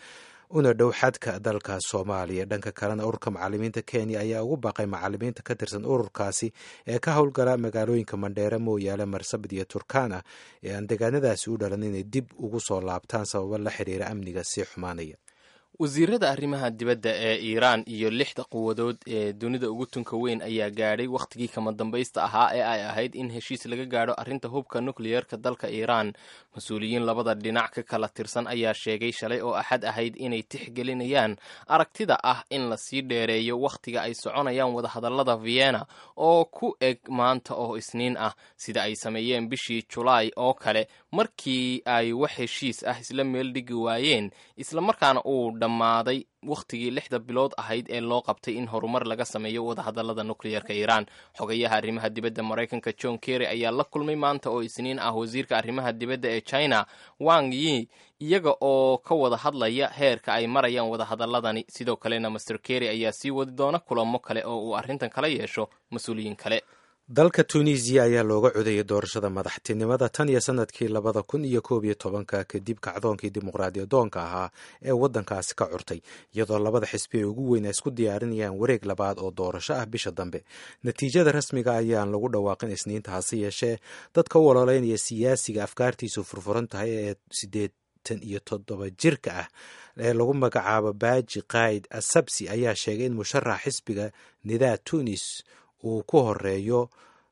una dhow xadka dalka soomaaliya dhanka kalena ururka macalimiinta kenya ayaa ugu baaqay macalimiinta ka tirsan ururkaasi ee ka howlgala magaalooyinka mandheere mooyaale marsabit iyo turkana ee aan deegaanadaasi u dhalan inay dib ugu soo laabtaan sababo la xiriira amniga sii xumaanaya wasiirada arrimaha dibadda ee iiraan iyo lixda quwadood ee dunida ugu tunka weyn ayaa gaadhay wakhtigii kama dambaysta ahaa ee ay ahayd in heshiis laga gaadho arrinta hubka nukliyeerka dalka iiraan mas-uuliyiin labada dhinac ka kala tirsan ayaa sheegay shalay oo axad ahayd inay tixgelinayaan aragtida ah in lasii dheereeyo wakhtiga ay soconayaan wadahadallada vienna oo ku eg maanta oo isniin ah sida ay sameeyeen bishii julaay oo kale markii ay wax heshiis ah isla meel dhigi waayeen islamarkaana uu dhammaaday wakhtigii lixda bilood ahayd ee loo qabtay in horumar laga sameeyo wadahadallada nukliyeerka iiraan xogayaha arrimaha dibadda maraykanka john kerry ayaa la kulmay maanta oo isniin ah wasiirka arrimaha dibadda ee china wang yi iyaga oo ka wada hadlaya heerka ay marayaan wadahadalladani sidoo kalena master kerry ayaa sii wadi doona kulamo kale oo uu arrintan kala yeesho mas-uuliyiin kale dalka tunisiya ayaa looga codayay doorashada madaxtinimada tan iyo sanadkii labada kun iyo koob iyo tobanka kadib kacdoonkii dimuqraadiyadoonka ahaa ee waddankaasi ka curtay iyadoo labada xisbi ay ugu weyn ay isku diyaarinayaan wareeg labaad oo doorasho ah bisha dambe natiijada rasmiga ayaan lagu dhawaaqin isniinta hase yeeshee dadka u ololeynaya siyaasiga afkaartiisu furfuran tahay ee sideetan iyo toddoba jirka ah ee lagu magacaabo baaji qaid asabsi ayaa sheegay in musharax xisbiga nidaa tunis uu ku horeeyo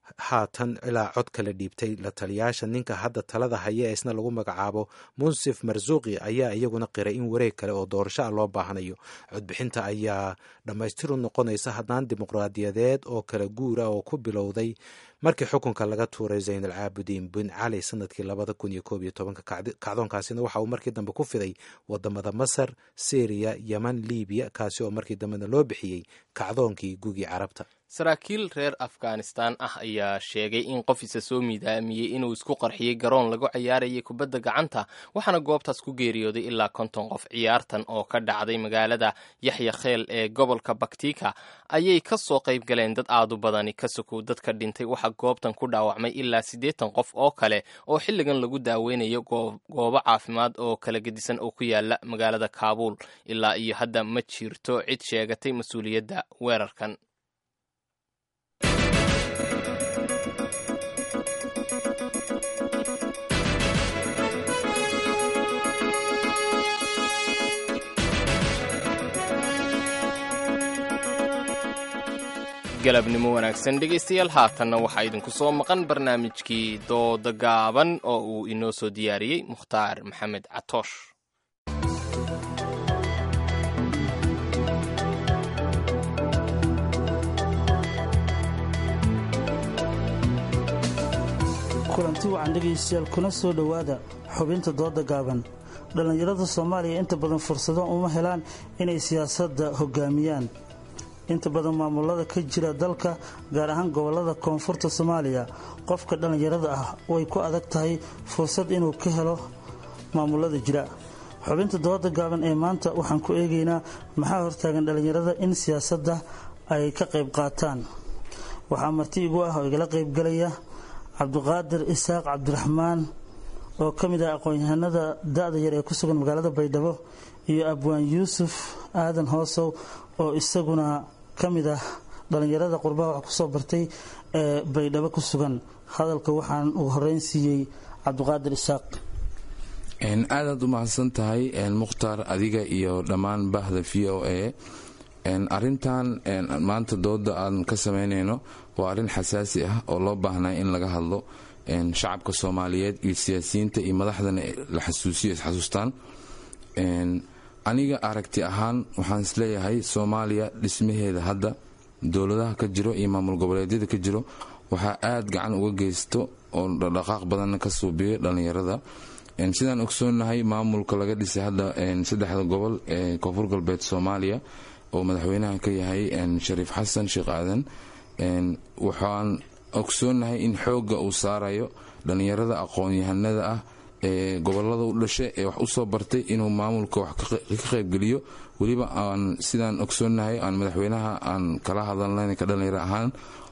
haatan ilaa cod kala dhiibtay la taliyaasha ninka hadda talada haya ee isna lagu magacaabo munsif marsuuqi ayaa iyaguna qiray in wareeg kale oo doorasho ah loo baahanayo codbixinta ayaa dhammaystiru noqonaysa haddaan dimuqraadiyadeed oo kala guur ah oo ku bilowday markii xukunka laga tuuray zayn alcaabudiin bin cali sanadkii labada kun iyo koob iyo tobanka kacdoonkaasina waxa uu markii dambe ku fiday wadamada masar syriya yeman libiya kaasi oo markii dambena loo bixiyey kacdoonkii gugii carabta saraakiil reer afghanistan ah ayaa sheegay in qof isa soo miidaamiyey inuu isku qarxiyey garoon lagu cayaarayay kubadda gacanta waxaana goobtaas ku geeriyooday ilaa konton qof ciyaartan oo ka dhacday magaalada yaxya kheel ee gobolka baktika ayay ka soo qayb galeen dad aad u badani ka sokow dadka dhintay waxaa goobtan ku dhaawacmay ilaa siddeetan qof oo kale oo xilligan lagu daaweynayo goobo caafimaad oo kala gedisan oo ku yaala magaalada kaabuul ilaa iyo hadda ma jirto cid sheegatay mas-uuliyadda weerarkan galabnimo wanaagsan dhegaystayaal haatanna waxaa idinku soo maqan barnaamijkii dooda gaaban oo uu inoo soo diyaariyey mukhtaar maxamed catoosh kulanti wacan dhegaystayaal kuna soo dhowaada xubinta dooda gaaban dhallinyarada soomaaliya inta badan fursado uma helaan inay siyaasadda hogaamiyaan inta badan maamulada ka jira dalka gaar ahaan gobolada koonfurta soomaaliya qofka dhallinyarada ah way ku adag tahay fursad inuu ka helo maamulada jira xubinta dooda gaaban ee maanta waxaan ku eegaynaa maxaa hortaagan dhallinyarada in siyaasadda ay ka qayb qaataan waxaa marti igu ah oo igala qaybgalaya cabdiqaadir isaaq cabdiraxmaan oo ka mid ah aqoon-yahanada da-da yar ee ku sugan magaalada baydhabo iyo abwaan yuusuf aadan hoosow oo isaguna ka mid ah dhallinyarada qurbaha wax kusoo bartay ee baydhabo ku sugan hadalka waxaan ugu horeyn siiyey cabdiqaadir isaaq aadaad u mahadsan tahay mukhtaar adiga iyo dhammaan bahda v o a arintan maanta dooda aan ka samaynayno waa arrin xasaasi ah oo loo baahnaa in laga hadlo shacabka soomaaliyeed iyo siyaasiyiinta iyo madaxdana la xasuusiyo isxasuustaan aniga aragti ahaan waxaan isleeyahay soomaaliya dhismaheeda hadda dowladaha ka jiro iyo maamul goboleedyada ka jiro waxaa aad gacan uga geysto oo dhaqdhaqaaq badanna ka suubiyo dhallinyarada sidaan ogsoonahay maamulka laga dhisay hadda saddexda gobol ee koonfur galbeed soomaaliya oo madaxweynaha ka yahay shariif xasan sheekh aadan waxaan ogsoonahay in xoogga uu saarayo dhallinyarada aqoon-yahanada ah ee gobolada u dhasha ee wax usoo bartay inuu maamulka wax ka qaybgeliyo weliba aan sidaan ogsoonahay aan madaxweynaha aan kala hadalnayn ka dhallinyaro ahaan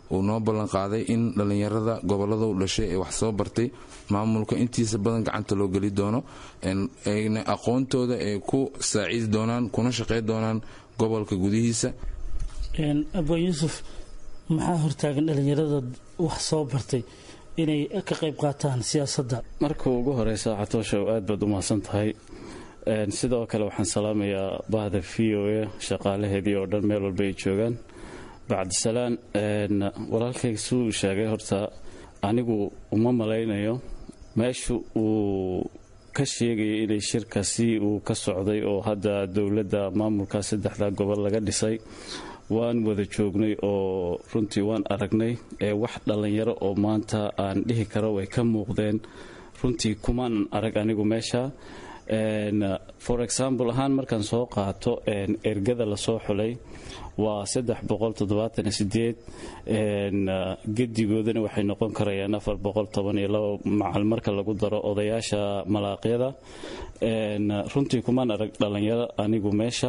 uu noo ballan qaaday in dhallinyarada gobolada u dhashay ee wax soo bartay maamulka intiisa badan gacanta loo geli doono ayna aqoontooda ay ku saaciidi doonaan kuna shaqey doonaan gobolka gudihiisa abwaan yuusuf maxaa hortaagan dhallinyarada wax soo bartay inay ka qayb qaataan siyaasadda marka ugu horeysa catooshow aad baad u mahadsan tahay sidoo kale waxaan salaamayaa bahda v o a shaqaalaheedii oo dhan meel walba ay joogaan bacdisalaan walaalkayga suu sheegay horta anigu uma malaynayo meesha uu ka sheegaya inay shirkasi uu ka socday oo hadda dowladda maamulka saddexda gobol laga dhisay waan wada joognay oo runtii waan aragnay ee wax dhallinyaro oo maanta aan dhihi karo way ka muuqdeen runtii kumaanan arag anigu meesha for example ahaan markaan soo qaato ergada lasoo xulay waa gedigoodana waxay noqon karayaan macal marka lagu daro odayaasha malaaqyada runtii kumaan arag dhallinyaro anigu meesha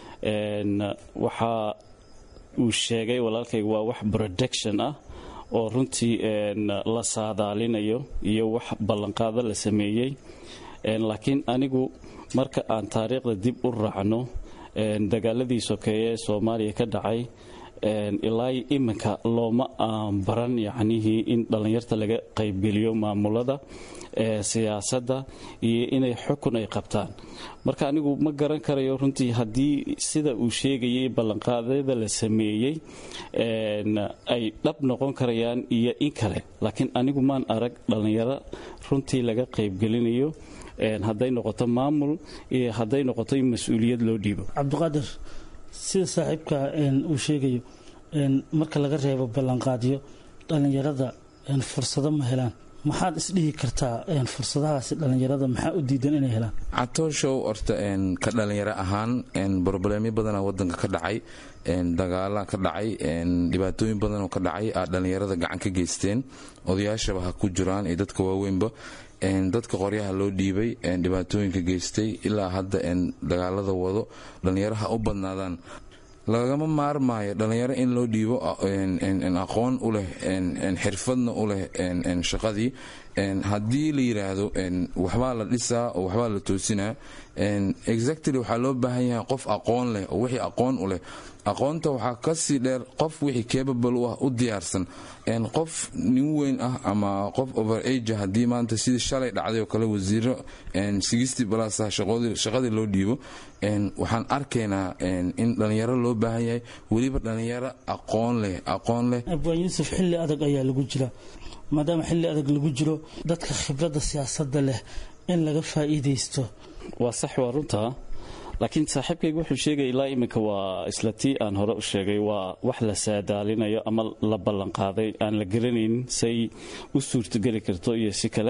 waxaa uu sheegay walaalkayga waa wax production ah oo runtii la saadaalinayo iyo wax ballanqaado la sameeyey laakiin anigu marka aan taariikhda dib u raacno dagaaladii sokeeye ee soomaaliya ka dhacay ilaa iminka looma baran yacnihii in dhallinyarta laga qaybgeliyo maamulada siyaasadda iyo inay xukun ay qabtaan marka anigu ma garan karayo runtii haddii sida uu sheegayay ballanqaadyada la sameeyey ay dhab noqon karayaan iyo in kale laakiin anigu maan arag dhallinyaro runtii laga qaybgelinayo hadday noqoto maamul iyo hadday noqoto in mas-uuliyad loo dhiibo cabdiqaadir sida saaxiibka uu sheegayo marka laga reebo ballanqaadyo dhallinyarada fursado ma helaan maxaad isdhihi kartaa fursadahaasi dhallinyarada maxaa u diidan inay helaan catooshow horta ka dhallinyaro ahaan brobleemyo badana wadanka ka dhacay dagaala ka dhacay dhibaatooyin badanoo ka dhacay aa dhallinyarada gacan ka geysteen odayaashaba ha ku jiraan iyo dadka waaweynba dadka qoryaha loo dhiibay dhibaatooyinka geystay ilaa hadda dagaalada wado dhallinyaro ha u badnaadaan lagama maarmaayo dhallinyaro in loo dhiibo aqoon u leh xirfadna u leh shaqadii haddii la yidhaahdo waxbaa la dhisaa oo waxbaa la toosinaa exactly waxaa loo baahan yahay qof aqoon leh oo wixii aqoon u leh aqoonta waxaa kasii dheer qof wixii capable u ah u diyaarsan qof nin weyn ah ama qof over age haddii maanta sidii shalay dhacday oo kale wasiiro blas shaqadii loo dhiibo waxaan arkaynaa in dhallinyaro loo baahan yahay weliba dhallinyaro aqoon leh aqoon leh abwaan yuusuf xilli adag ayaa lagu jira maadaama xilli adag lagu jiro dadka khibradda siyaasadda leh in laga faa'iidaysto waa sax waa runtaa laakiin saaxiibkayga wuxuu sheegaya ilaa iminka waa isla tii aan hore u sheegay waa wax la saadaalinayo ama la ballanqaaday aan la garanaynin say u suurtogeli karto iyo si kale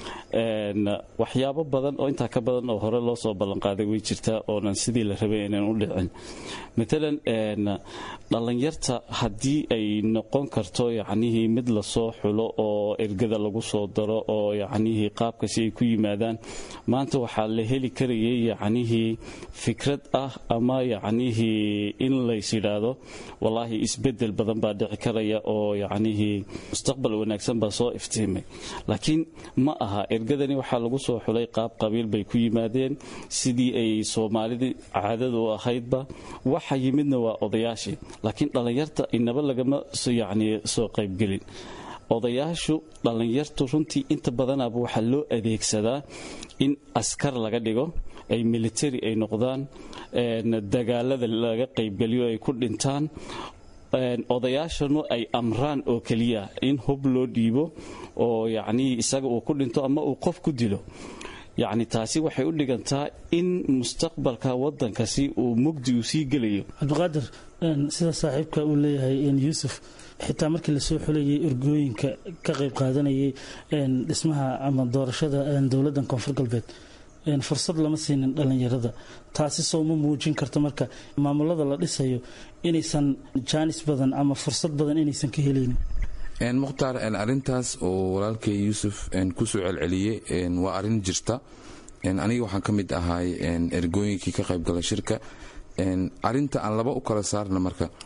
waxyaabo badan oo intaa ka badan oo hore loo soo ballanqaaday way jirtaa oonan sidii la rabay inaan u dhicin matalan dhallinyarta haddii ay noqon karto yacnihii mid lasoo xulo oo ergada lagu soo daro oo yacnihii qaabkasi ay ku yimaadaan maanta waxaa la heli karayay yacnihii fikrad ah ama yacnihii in lays yidhaahdo wallaahi isbedel badan baa dhici karaya oo yacnihii mustaqbal wanaagsan baa soo iftiimay laakiin ma aha ergadani waxaa lagu soo xulay qaab qabiil bay ku yimaadeen sidii ay soomaalidii caadada u ahaydba waxa yimidna waa odayaashii laakiin dhallinyarta inaba lagama yacni soo qaybgelin odayaashu dhallinyartu runtii inta badanaaba waxaa loo adeegsadaa in askar laga dhigo ay military ay noqdaan dagaalada laga qaybgeliyo ay ku dhintaan odayaashanu ay amraan oo keliya in hub loo dhiibo oo yacnii isaga uu ku dhinto ama uu qof ku dilo yacni taasi waxay u dhigantaa in mustaqbalka waddankasi uu mugdi uu sii gelayo cabdiqaadir sida saaxiibka uu leeyahay yuusuf xitaa markii lasoo xulayay ergooyinka ka qayb qaadanayay dhismaha ama doorashada dowladdan koonfur galbeed fursad lama siinin dhallinyarada taasi soo ma muujin karto marka maamulada la dhisayo inaysan jaanis badan ama fursad badan inaysan ka helaynin mukhtaar arintaas oo walaalkay yuusuf kusoo celceliyey waa arin jirta aniga waxaan ka mid ahay ergooyinkii ka qaybgala shirka arinta aan laba u kala saarna marka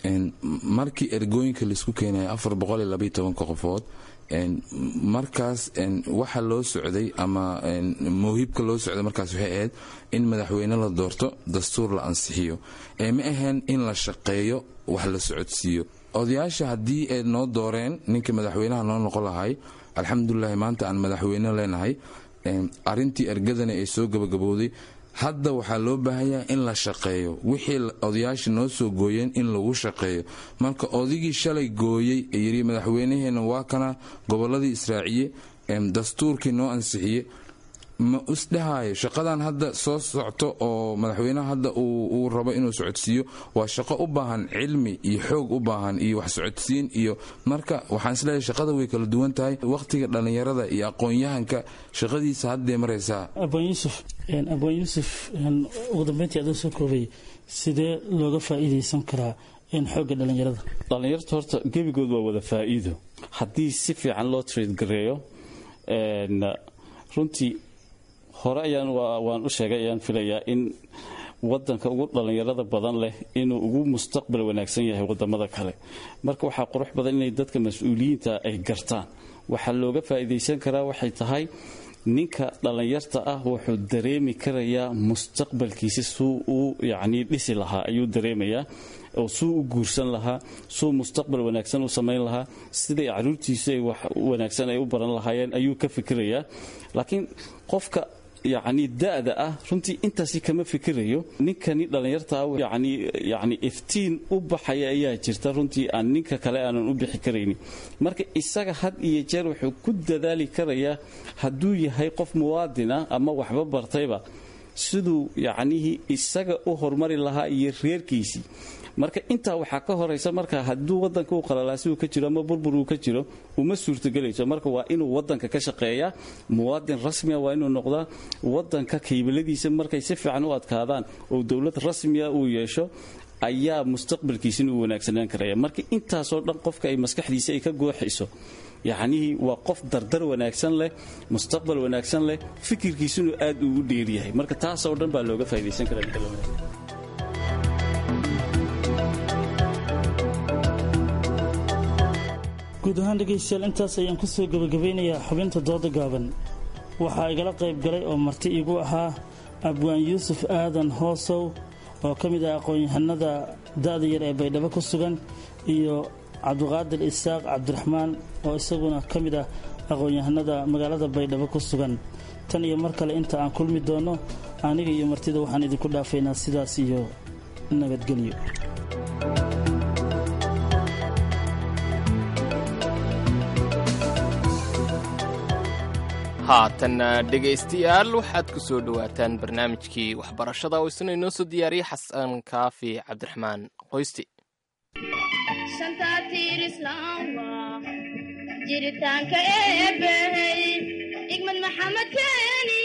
markii ergooyinka laisku keenaya afar boqol iyo labaiyo tobanka qofood markaas waxa loo socday ama mawhibka loo socday markaas waxay ahayd in madaxweyne la doorto dastuur la ansixiyo ee ma ahayn in la shaqeeyo wax la socodsiiyo odayaasha haddii ay noo dooreen ninka madaxweynaha noo noqon lahay alxamdulilahi maanta aan madaxweyne leenahay arintii ergadana ay soo gabagabowday hadda waxaa loo baahanyaha in la shaqeeyo wixii odayaasha noo soo gooyeen in lagu shaqeeyo marka odigii shalay gooyey ee yidhi madaxweynaheena waa kana gobolladii israaciye dastuurkii noo ansixiye ma isdhahayo shaqadan hadda soo socto oo madaxweynaha hadda uu rabo inuu socodsiiyo waa shaqo u baahan cilmi iyo xoog u baahan iyo wax socodsiin iyo marka waxaan isleeyahay shaqada way kala duwan tahay wakhtiga dhallinyarada iyo aqoon-yahanka shaqadiisa haddee maraysaa abaan yuusuf abaan yuusuf ugu dambeyntii adoo soo koobay sidee looga faa'iidaysan karaa xoogga dhallinyarada dhallinyarta horta gebigood waa wada faa'iido haddii si fiican loo trade gareeyo runtii hore ayaan waan u sheegay ayaan filayaa in wadanka ugu dhallinyarada badan leh inuu ugu mustaqbal wanaagsan yahay wadamada kale marka waxaa qurux badan inay dadka mas-uuliyiinta ay gartaan waxaa looga faa'iidaysan karaa waxay tahay ninka dhallinyarta ah wuxuu dareemi karayaa mustaqbalkiisa suu uu yacnii dhisi lahaa ayuu dareemayaa oo suu u guursan lahaa suu mustaqbal wanaagsan u samayn lahaa siday caruurtiisu ay wax wanaagsan ay u baran lahaayeen ayuu ka fikirayaa laakiin qofka yacni da-da ah runtii intaasi kama fikirayo ninkani dhallinyarta ah yani yacni iftiin u baxaya ayaa jirta runtii aan ninka kale aanan u bixi karaynin marka isaga had iyo jeer wuxuu ku dadaali karayaa hadduu yahay qof muwaadin ah ama waxba bartayba siduu yacnihii isaga u horumari lahaa iyo reerkiisii marka intaa waxaa ka horaysa marka hadduu wadanka u qalalaasi uu ka jiro ama burbur uu ka jiro uma suurtagelayso marka waa inuu wadanka ka shaqeeyaa muwaadin rasmiya waa inuu noqdaa wadanka kaybaladiisa markay si fiican u adkaadaan oo dowlad rasmiya uu yeesho ayaa mustaqbalkiisina u wanaagsanaan karaya marka intaasoo dhan qofka ay maskaxdiisa ay ka gooxayso yacnihii waa qof dardar wanaagsan leh mustaqbal wanaagsan leh fikirkiisunu aad uu u dheeryahay marka taasoo dhan baa looga faa'idaysan karaa guud ahaan dhegaystayaal intaas ayaan ku soo gebagabeynayaa xubinta dooda gaaban waxaa igala qayb galay oo marti iigu ahaa abwaan yuusuf aadan hoosow oo ka mid ah aqoon-yahanada da'da yar ee baydhabo ku sugan iyo cabdiqaadir isaaq cabdiraxmaan oo isaguna ka mid ah aqoon-yahanada magaalada baydhabo ku sugan tan iyo mar kale inta aan kulmi doonno aniga iyo martida waxaan idinku dhaafaynaa sidaas iyo nabadgelyo haatanna dhegaystayaal waxaad ku soo dhowaataan barnaamijkii waxbarashada oo isna inoo soo diyaariyey xasan kaafi cabdiraxmaan qoysti jiritaanka eebbey igmad maxamed keeni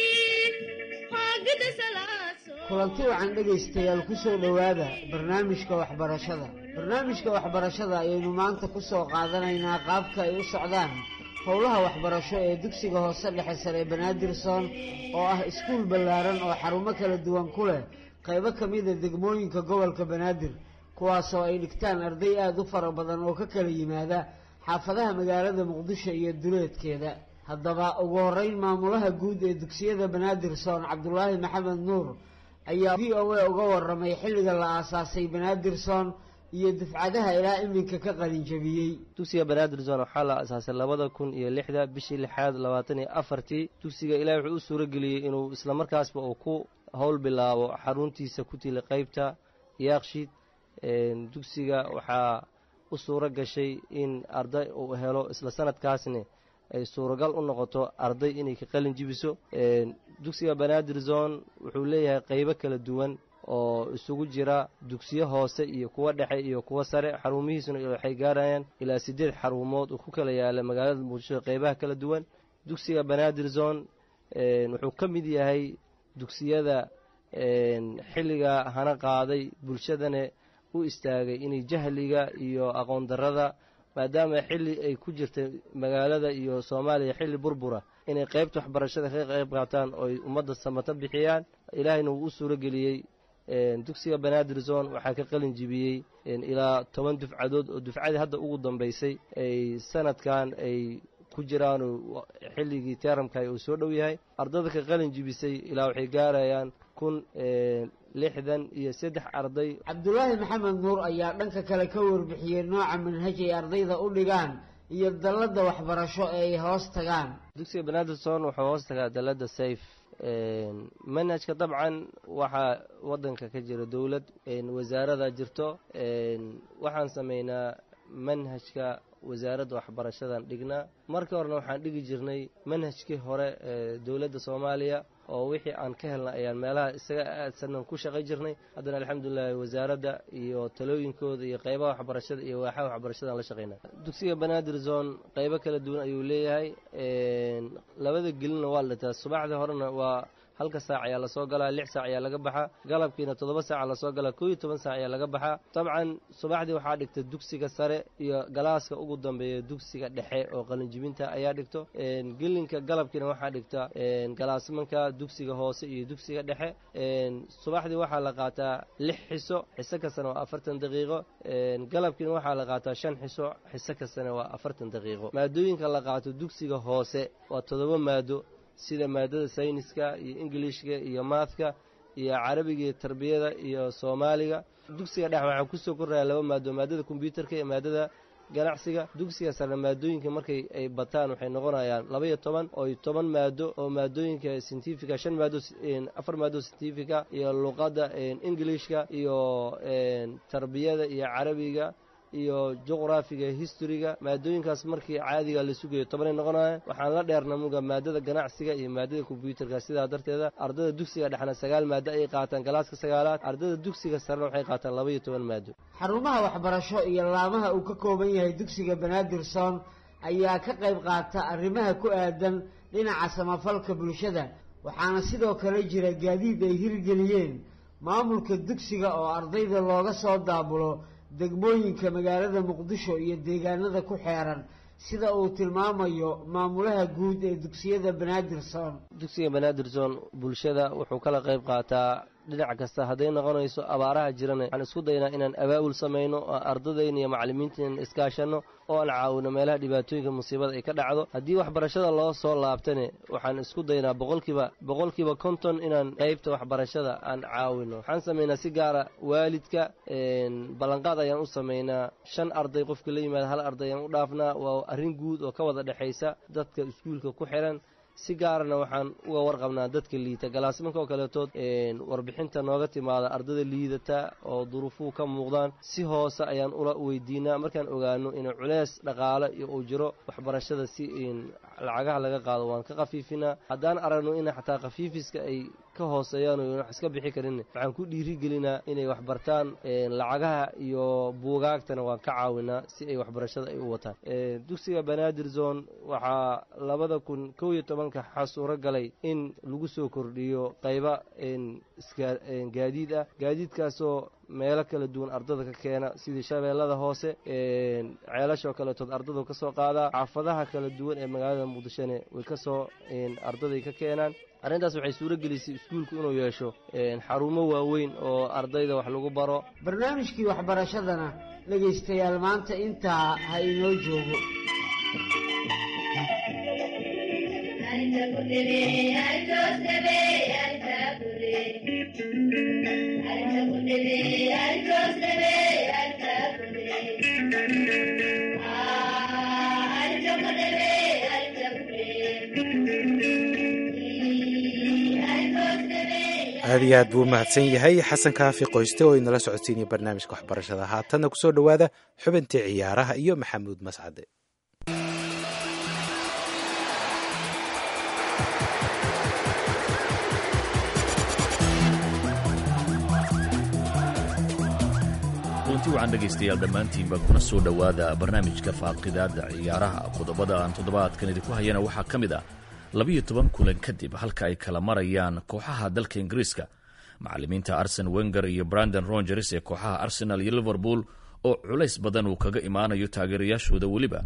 kulanti wacan dhegaystayaal ku soo dhowaada barnaamijka waxbarashada barnaamijka waxbarashada ayaynu maanta ku soo qaadanaynaa qaabka ay u socdaan howlaha waxbarasho ee dugsiga hoose dhexe sare banaadirson oo ah iskuul ballaaran oo xarumo kala duwan ku leh qaybo ka mida degmooyinka gobolka banaadir kuwaasoo ay dhigtaan arday aada u fara badan oo ka kala yimaada xaafadaha magaalada muqdisho iyo duleedkeeda haddaba ugu horeyn maamulaha guud ee dugsiyada banaadirson cabdulaahi maxamed nuur ayaa v o a uga waramay xilliga la aasaasay banaadirson iyo dufcadaha ilaa iminka ka qalinjabiyey dugsiga banaadirson waxaa la aasaasay labada kun iyo lixda bishii lixaad labaatan iyo afartii dugsiga ilaahi wuxuu u suurageliyey inuu islamarkaasba uu ku howl bilaabo xaruntiisa ku tili qeybta yaaqshid dugsiga waxaa u suuro gashay in arday uu helo isla sanadkaasna ay suuragal u noqoto arday inay ka qalin jibiso dugsiga banaadir zone wuxuu leeyahay qeybo kala duwan oo isugu jira dugsiyo hoose iyo kuwo dhexe iyo kuwo sare xarumihiisuna waxay gaarayaan ilaa siddeed xarumood uu ku kala yaala magaalada muqdisho qeybaha kala duwan dugsiga banaadir zone wuxuu ka mid yahay dugsiyada xilliga hana qaaday bulshadana u istaagay inay jahliga iyo aqoon darrada maadaama xilli ay ku jirtay magaalada iyo soomaaliya xilli burbura inay qeybta waxbarashada ka qayb qaataan ooy ummadda samato bixiyaan ilaahayna wuu u suuro geliyey dugsiga banaadir zone waxaa ka qalin jibiyey ilaa toban dufcadood oo dufcadii hadda ugu dambaysay ay sanadkan ay ku jiraan xilligii teramka uu soo dhow yahay ardada ka qalin jibisay ilaa waxay gaarayaan kun lixdan iyo saddex arday cabdulaahi maxamed nuur ayaa dhanka kale ka warbixiyey nooca manhaj ay ardayda u dhigaan iyo dalladda waxbarasho ee ay hoos tagaan dugsiga banaadirson wuxuu hoos tagaa dalladda sayf manhajka dabcan waxaa waddanka ka jira dowlad wasaarada jirto waxaan sameynaa manhajka wasaaradda waxbarashadan dhignaa markii horena waxaan dhigi jirnay manhajkii hore ee dowladda soomaaliya oo wixii aan ka helna ayaan meelaha isaga aadsanan ku shaqay jirnay haddana alxamdulilahi wasaaradda iyo talooyinkooda iyo qeybaha waxbarashada iyo waaxaha waxbarashadan la shaqeyna dugsiga banaadir zone qeybo kala duwan ayuu leeyahay labada gelina waa la dhitaa subaxdii horena waa halka saac ayaa lasoo galaa lix saac ayaa laga baxaa galabkiina toddoba saaca lasoo galaa koo iyo toban saac ayaa laga baxaa dabcan subaxdii waxaa dhigta dugsiga sare iyo galaaska ugu dambeeya dugsiga dhexe oo qalinjibinta ayaa dhigto gelinka galabkiina waxaa dhigta galaasmanka dugsiga hoose iyo dugsiga dhexe subaxdii waxaa la qaataa lix xiso xiso kastana waa afartan daqiiqo galabkiina waxaa la qaataa shan xiso xiso kastana waa afartan daqiiqo maadooyinka la qaato dugsiga hoose waa toddoba maado sida maadada sayniska iyo ingilishka iyo maathka iyo carabiga iyo tarbiyada iyo soomaaliga dugsiga dhex waxaa kusoo koraya laba maado maadada kombyuutarka iyo maadada ganacsiga dugsiga sare maadooyinka markay ay bataan waxay noqonayaan laba iyo toban oo toban maado oo maadooyinka scientifica shan maado afar maado scientifica iyo luqadda ingilishka iyo tarbiyada iyo carabiga iyo juqraafiga historyga maadooyinkaas markii caadiga la sugayo tobanay noqonaya waxaan la dheerna muga maadada ganacsiga iyo maadada kombyuutarka sidaa darteeda ardada dugsiga dhexna sagaal maado ayay qaataan galaaska sagaalaad ardada dugsiga sarena waxay qaataan laba iyo toban maado xarumaha waxbarasho iyo laamaha uu ka kooban yahay dugsiga banaadir soon ayaa ka qayb qaata arrimaha ku aadan dhinaca samafalka bulshada waxaana sidoo kale jira gaadiid ay hirgeliyeen maamulka dugsiga oo ardayda looga soo daabulo degmooyinka magaalada muqdisho iyo deegaanada ku xeeran sida uu tilmaamayo maamulaha guud ee dugsiyada banaadir soon dugsiga banaadir zone bulshada wuxuu kala qayb qaataa dhinac kasta hadday noqonayso abaaraha jirana waxaan isku daynaa inaan abaabul samayno oo ardadayna iyo macallimiintan iskaashanno oo aan caawino meelaha dhibaatooyinka musiibada ay ka dhacdo haddii waxbarashada loo soo laabtane waxaan isku daynaa boqolkiiba boqolkiiba konton inaan qeybta waxbarashada aan caawino waxaan samaynaa si gaara waalidka ballanqaad ayaan u samaynaa shan arday qofka la yimaada hal arday ayaan u dhaafnaa waa arrin guud oo ka wada dhexaysa dadka iskuulka ku xiran si gaarana waxaan uga warqabnaa dadka liita galaasmanka oo kaleetood warbixinta nooga timaada ardada liidata oo duruufuhu ka muuqdaan si hoose ayaan ula weydiinaa markaan ogaano inuu culeys dhaqaale iyo uu jiro waxbarashada si lacagaha laga qaado waan ka khafiifinaa haddaan aragno in xataa khafiifiska ay ka hooseeyaan oo wax iska bixi karin waxaan ku dhiirigelinaa inay waxbartaan lacagaha iyo buugaagtana waan ka caawinaa si ay waxbarashada ay u wataan dugsiga banaadir zone waxaa labada kun kow iyo tobanka waxaa suuro galay in lagu soo kordhiyo qayba gaadiid ah gaadiidkaasoo meelo kala duwan ardada ka keena sidii shabeellada hoose ceelashoo kaletood ardadu ka soo qaadaa xaafadaha kala duwan ee magaalada muqdishone way ka soo ardaday ka keenaan arrintaas waxay suuro gelisay iskuulku inuu yeesho xarumo waaweyn oo ardayda wax lagu baro barnaamijkii waxbarashadana dhegaystayaal maanta intaa ha inoo joogo aad iyo aad buu umahadsan yahay xasan kaafi qoyste oo inala socodsiinaya barnaamijka waxbarashada haatanna kusoo dhowaada xubintii ciyaaraha iyo maxamuud mascade kulanti wacan dhegaystayaal dhammaantiinba kuna soo dhowaada barnaamijka faaqidaada ciyaaraha qodobada aan toddobaadkan idinku hayana waxaa ka mid ah labiyo toban kulan kadib halka ay kala marayaan kooxaha dalka ingiriiska macallimiinta arsen wenger iyo brandon rogers ee kooxaha arsenal iyo liverpool oo culays badan uu kaga imaanayo taageerayaashooda weliba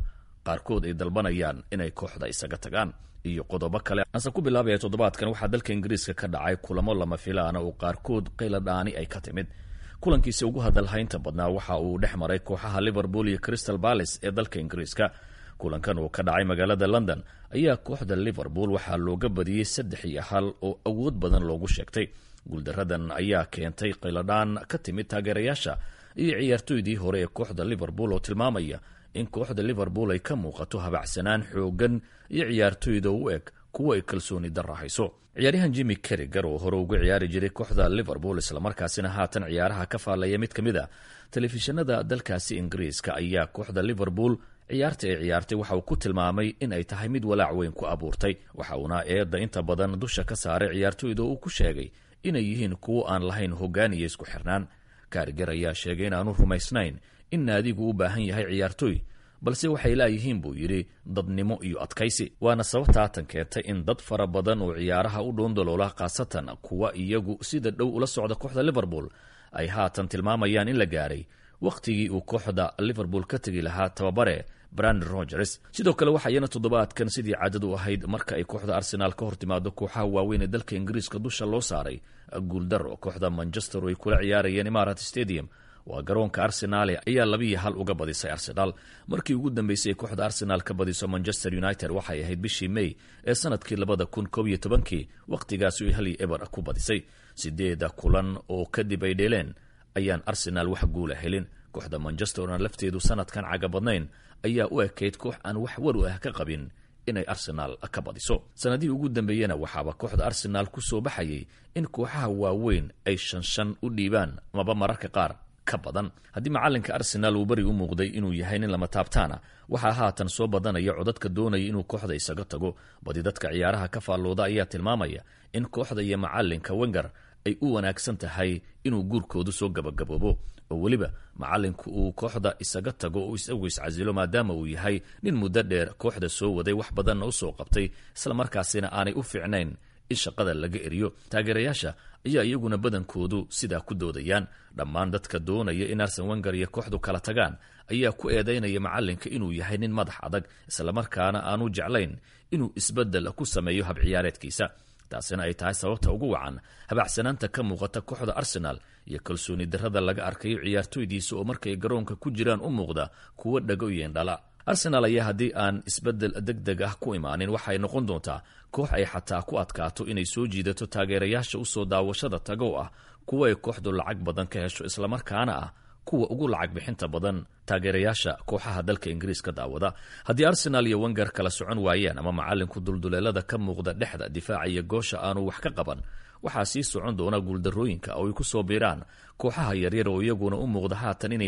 qaarkood ay dalbanayaan inay kooxda isaga tagaan iyo qodobo kale anse ku bilaabaya toddobaadkan waxaa dalka ingiriiska ka dhacay kulamo lama filaana oo qaarkood qayladhaani ay ka timid kulankiisi ugu hadalhaynta badnaa waxa uu dhex maray kooxaha liverpool iyo crystal balis ee dalka ingiriiska kulankan uu ka dhacay magaalada london ayaa kooxda liverpool waxaa looga badiyey saddex iyo hal oo awood badan loogu sheegtay guuldaradan ayaa keentay qayladhaan ka timid taageerayaasha iyo ciyaartoydii hore ee kooxda liverpool oo tilmaamaya in kooxda liverpool ay ka muuqato habacsanaan xoogan iyo ciyaartoyda u eg kuwa ay kalsooni darra hayso ciyaaryahan jimmy keriger oo hore uga ciyaari jiray kooxda liverpool islamarkaasina haatan ciyaaraha ka faallaya mid ka mid a telefishinada dalkaasi ingiriiska ayaa kooxda liverpool ciyaarta ay ciyaartay waxa uu ku tilmaamay in ay tahay mid walaac weyn ku abuurtay waxa uuna eedda inta badan dusha ka saaray ciyaartoyda uu ku sheegay inay yihiin kuwo aan lahayn hoggaan iyo isku xirnaan kariger ayaa sheegay inaanu rumaysnayn in naadigu u baahan yahay ciyaartoy balse waxay laayihiin buu yidhi dadnimo iyo adkaysi waana sababta haatan keentay in dad fara badan oo ciyaaraha u dhoondaloola khaasatan kuwa iyagu sida dhow ula socda kooxda liverpool ay haatan tilmaamayaan in la gaaray wakhtigii uu kooxda liverpool ka tegi lahaa tababare brandon rogers sidoo kale waxaa iyana toddobaadkan sidii caadad u ahayd marka ay kooxda arsenaal ka hor timaado kooxaha waaweyn ee dalka ingiriiska dusha loo saaray guuldaro kooxda manchester oo ay kula ciyaarayeen imarat stadium waa garoonka arsenaale ayaa labiiyo hal uga badisay arsenaal markii ugu dambeysay ay kooxda arsenaal ka badiso manchester united waxay ahayd bishii may ee sanadkii labada kun koob iyo tobankii wakhtigaasi ay hal iyo eber ku badisay sideeda kulan oo kadib ay dheeleen ayaan arsenaal wax guula helin kooxda manchester aan lafteedu sanadkan caga badnayn ayaa u ekayd koox aan wax waru ah ka qabin inay arsenaal ka badiso sanadihii ugu dambeeyena waxaaba kooxda arsenaal ku soo baxayay in kooxaha waaweyn ay shanshan u dhiibaan amaba mararka qaar ka badan haddii macalinka arsenaal uu beri u muuqday inuu yahay nin lama taabtaana waxaa haatan soo badanaya codadka doonaya inuu kooxda isaga tago badi dadka ciyaaraha ka faallooda ayaa tilmaamaya in kooxda iyo macalinka wenger ay u wanaagsan tahay inuu guurkoodu soo gabagaboobo oo weliba macalinku uu kooxda isaga tago oo isagu iscasilo maadaama uu yahay nin muddo dheer kooxda soo waday wax badanna usoo qabtay islamarkaasina aanay u fiicnayn in shaqada laga eriyo taageerayaasha ayaa iyaguna badankoodu sidaa ku doodayaan dhammaan dadka doonaya in arsen wenger iyo kooxdu kala tagaan ayaa ku eedaynaya macalinka inuu yahay nin madax adag islamarkaana aanu jeclayn inuu isbedel ku sameeyo habciyaareedkiisa taasina ay tahay sababta ugu wacan habacsanaanta ka muuqata kooxda arsenaal iyo kalsooni darrada laga arkayo ciyaartoydiisa oo markay garoonka ku jiraan u muuqda kuwo dhago iyo indhala arsenaal ayaa haddii aan isbedel deg deg ah ku imaanin waxay noqon doontaa koox ay xataa ku adkaato inay soo jiidato taageerayaasha usoo daawashada tagow ah kuwa ay kooxdu lacag badan ka hesho islamarkaana ah kuwa ugu lacag bixinta badan taageerayaasha kooxaha dalka ingiriiska daawada haddii arsenaal iyo wenger kala socon waayaan ama macalinku dulduleelada ka muuqda dhexda difaaca iyo goosha aanu wax ka qaban waxaa sii socon doona guuldarooyinka oo ay ku soo biiraan kooxaha yaryar oo iyaguna u muuqda haatan inay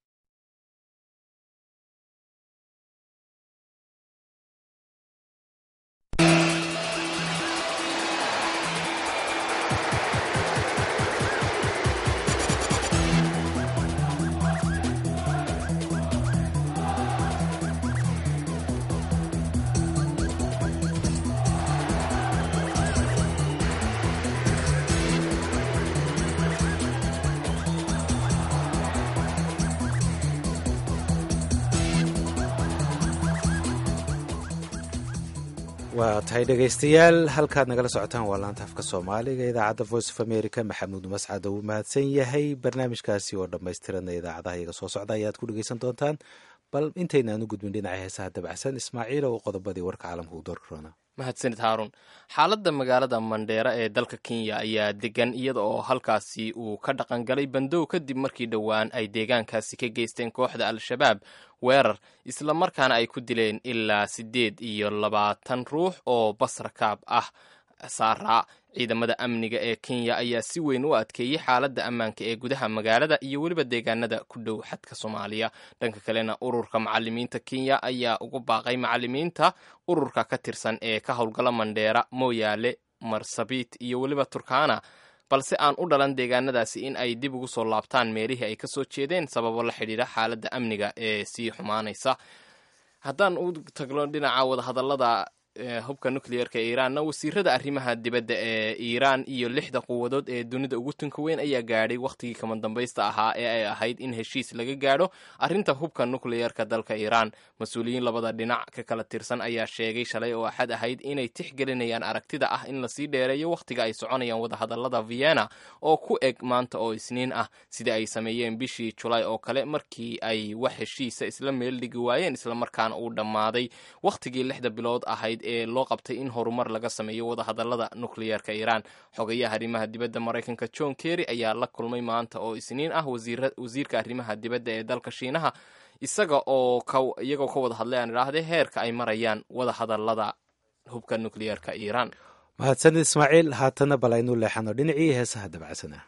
waa tahay dhegaystayaal halkaad nagala socotaan waa laanta afka soomaaliga idaacadda voice of america maxamuud mascad uu mahadsan yahay barnaamijkaasi oo dhammaystiranna idaacadaha iyaga soo socda ayaad ku dhegaysan doontaan bal intaynaan u gudbin dhinaca heesaha dabacsan ismaaciil oo qodobadii warka caalamka uu doorka roona mahadsanid haarun xaaladda magaalada mandheera ee dalka kenya ayaa degan iyada oo halkaasi uu ka dhaqangalay bandow kadib markii dhowaan ay deegaankaasi ka geysteen kooxda al-shabaab weerar islamarkaana ay ku dileen ilaa siddeed iyo labaatan ruux oo basrakaab ah saaraa ciidamada amniga ee kenya ayaa si weyn u adkeeyey xaaladda ammaanka ee gudaha magaalada iyo weliba deegaanada ku dhow xadka soomaaliya dhanka kalena ururka macalimiinta kenya ayaa ugu baaqay macalimiinta ururka ka tirsan ee ka howlgala mandheera mooyaale marsabit iyo weliba turkana balse aan u dhalan deegaanadaasi in ay dib ugu soo laabtaan meelihii ay kasoo jeedeen sababo la xidhiidha xaaladda amniga ee sii xumaanaysa haddaan u tagno dhinaca wadahadallada hubka nucleerka ee iiraanna wasiirada arrimaha dibadda ee iiraan iyo lixda quwadood ee dunida ugu tunka weyn ayaa gaadhay wakhtigii kama dambaysta ahaa ee ay ahayd in heshiis laga gaadho arrinta hubka nucleerka dalka iiraan mas-uuliyiin labada dhinac ka kala tirsan ayaa sheegay shalay oo axad ahayd inay tixgelinayaan aragtida ah in lasii dheereeyo wakhtiga ay soconayaan wadahadalada vienna oo ku eg maanta oo isniin ah sida ay sameeyeen bishii julaay oo kale markii ay wax heshiisa isla meel dhigi waayeen islamarkaana uu dhammaaday wakhtigii lixda bilood ahayd ee loo qabtay in horumar laga sameeyo wadahadalada nukliyeerka iiraan xogayaha arrimaha dibadda maraykanka john kerry ayaa la kulmay maanta oo isniin ah wasiirka arrimaha dibadda ee dalka shiinaha isaga oo iyagoo ka wada hadlay aan idhaahday heerka ay marayaan wadahadalada hubka nukliyeerka iiraan mahadsanid ismaaciil haatana bal aynu leexano dhinacii heesaha dabacsanaa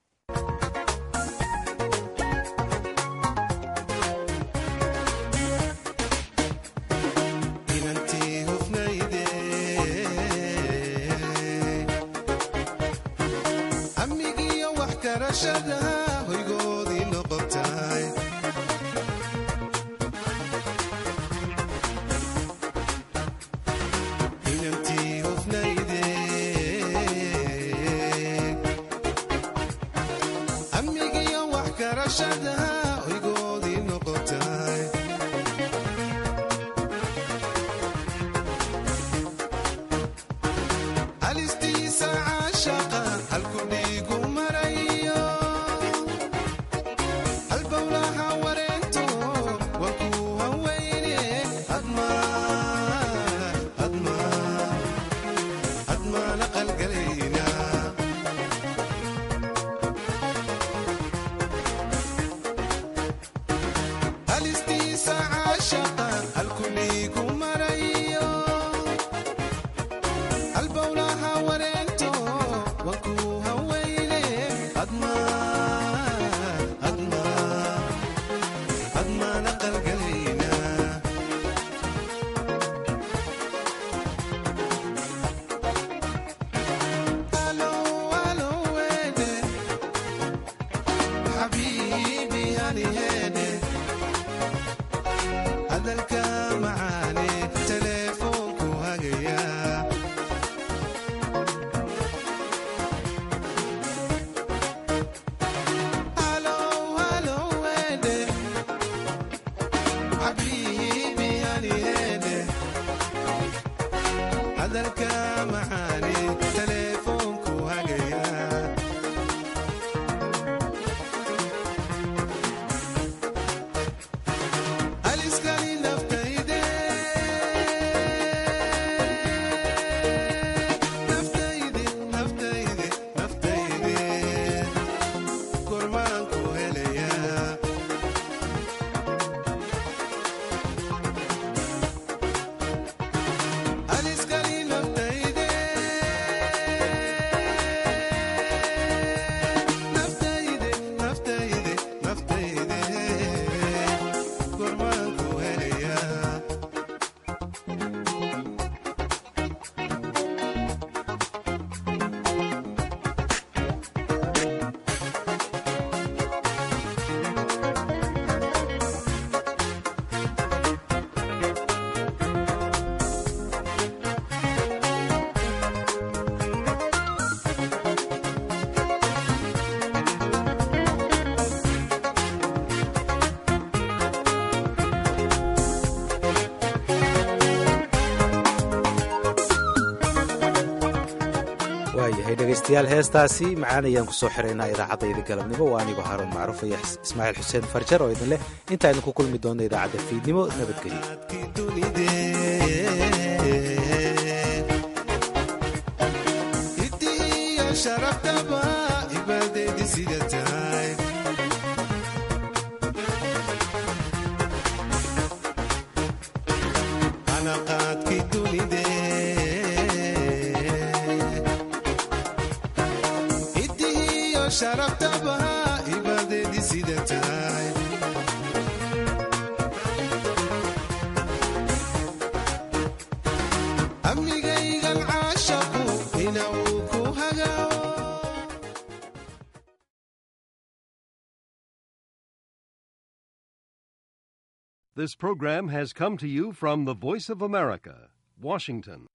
waayahay dhegaystayaal heestaasi macaan ayaan kusoo xiraynaa idaacadayda galabnimo waa anigoo haaruun macruuf iyo ismaaciil xuseen farjar oo idin leh inta aynu ku kulmi doonno idaacadda fiidnimo nabadgelyo sharabtaba ibadeedi sida tahay amnigaygan caashaqu ina uu ku hagaawo This program has come to you from the Voice of America, Washington.